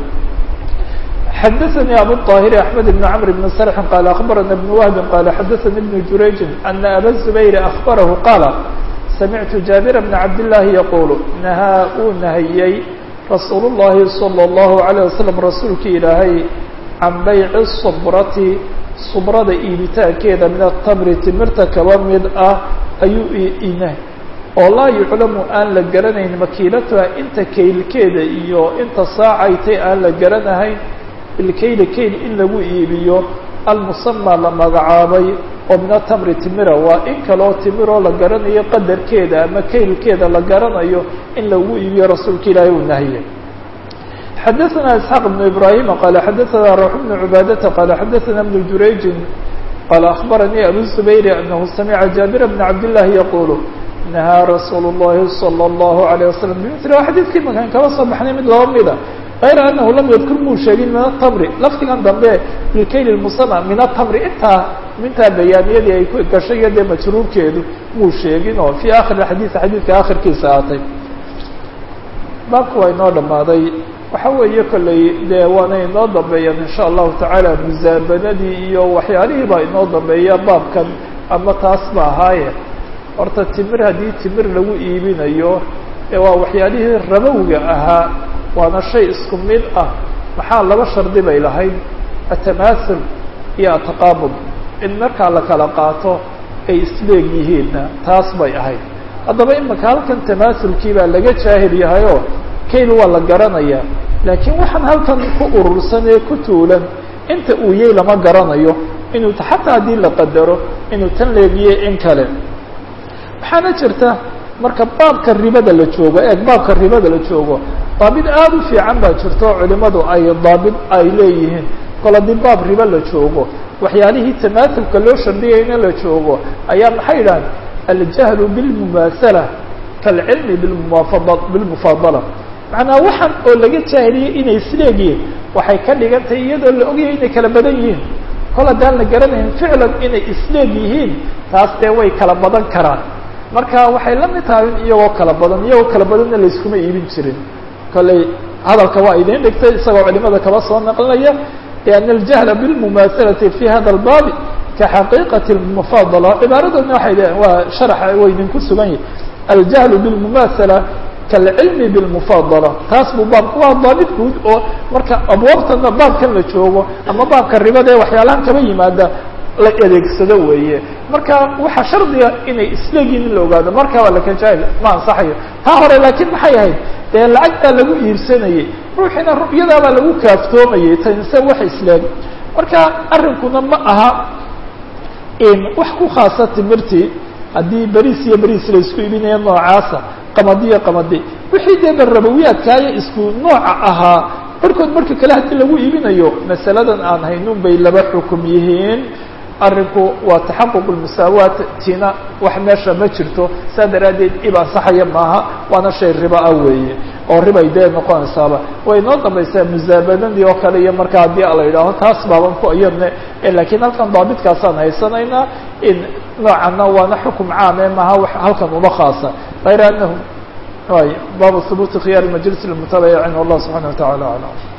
xadaثnي abu الطاhir أحmed بن cمr بن sرح qال أخbarana بن وهb qال xadaثnي بن jurayج أنa abا الزbayr أخbarah qاla samictu jaaبir بن cabd الlahi yqul nahaa uu nahiyey rasuul الlahi صلى الlaه عليه وsلم rasuulki ilaahay can bayci الصbrati subrada iibitaankeeda min الtamri timirta kaba mid ah ayuu ina oo laa yuclamu aan la garanayn makiilatuha inta kaylkeeda iyo inta saacaytay aan la garanahayn bilkayli kayl in lagu iibiyo almusamaa la magacaabay oo min atamri timira waa in kaloo timiroo la garanayo qadarkeeda ama kaylkeeda la garanayo in lagu iibiyo rasuulka ilaahay uu nahiyey xadaثna isxaaq بn ibrahima qala xadaثna rawx bn cubaadata qala xadaثna bn jurayji qala aخbaranii abu zubayr anahu samica jaabir bn cabd الlahi yaqul nahaa rasuul الlahi salى الlahu عalيه wasalam bimil waa xadiidkii makaan kaba soo baxnay mid laba mida غayra anahu lam yadkur muu sheegin min atamri lafdigan dambe bilkayl musama min atamri intaa mintaa bayaaniyadii ay ku gashay iyo dee majruurkeedu muu sheegin oo fii akhir xadiid xadiidka akhirkiisa aatay baabka waa inoo dhammaaday waxa weeye kolley dee waana inoo dambeeyaan in sha allahu tacaala musaabanadii iyo waxyaalihii baa inoo dambeeya baabkan ama taas ba ahaaye horta timir haddii timir lagu iibinayo ee waa waxyaalihii rabowga ahaa waana shay isku mid ah maxaa laba shardi bay lahayd atamaasul iyo ataqaabud in markaa la kala qaato ay isleeg yihiinna taas bay ahayd haddaba imika halkan tamaasulkii baa laga jaahil yahayoo kayl waa la garanayaa laakiin waxaan halkan ku urursan ee ku tuulan inta uu yey lama garanayo inuu xataa haddii la qadaro inuu tan leegiyey in kale waxaana jirta marka baabka ribada la joogo eeg baabka ribada la joogo daabid aada u fiican baa jirta oo culimadu ay daabid ay leeyihiin kol haddii baab ribo la joogo waxyaalihii tamaasulka loo shardiyayna la joogo ayaa maxay yidhahan aljahlu bilmumaasala kaalcilmi bimufad bilmufaadala macnaa waxaan oo laga jaahiliyey inay isleegyihiin waxay ka dhigan tahay iyadoo la ogyahay inay kala badan yihiin kol haddaan la garanayn ficlan inay isleeg yihiin taas dee way kala badan karaan marka waxay la mid tahay in iyagoo kala badan iyagoo kala badanna layskuma iibin jirin kolley hadalka waa idiin dhigtay isagoo culimada kaba soo naqlinaya lianna aljahla bilmumaasalati fi hada albaabi kaxaqiiqati lmufaadala cibaaradana waxay leeyihin waa sharaxa way idinku sugan yihi aljahlu bilmumaasala kaalcilmi bilmufaadala taas buu baabka waa daabit guud oo marka abwaabtana baabkan la joogo ama baabka ribada ee waxyaalahan kaba yimaada la adeegsado weeye marka waxaa shardiga inay isleegiin in la ogaado marka waa lakajaahil ma ansaxayo taa hore laakiin maxay ahayd dee lacagtaa lagu iibsanayey ruuxiina ru'yadaabaa lagu kaaftoomayey tanse wax isleeg marka arrinkuna ma aha wax ku khaasa timirtii haddii beriis iyo beriis la isku iibinaya noocaasa qamadi iyo qamadi wixii dee barabawiyaadkaayo isku nooca ahaa barhkood marka kale haddii lagu iibinayo masaladan aan haynun bay laba xukum yihiin arrinku waa taxaquq lmusaawaat tina wax meesha ma jirto saa daraaddeed ib ansaxaya maaha waana shay riba ah weeye oo ribay dee noqonaysaaba way noo dambaysaa musaabadadii oo kale iyo marka haddii la yidhaaho taas baaban ku iyadne lakiin halkan daabitkaasaan haysanaynaa in noocanna waana xukum caame maaha halkan uma khaasa غayr anahu y baabu hubuuti khiyaar majlis lmutabayicin wallah subxana wa tacala aclam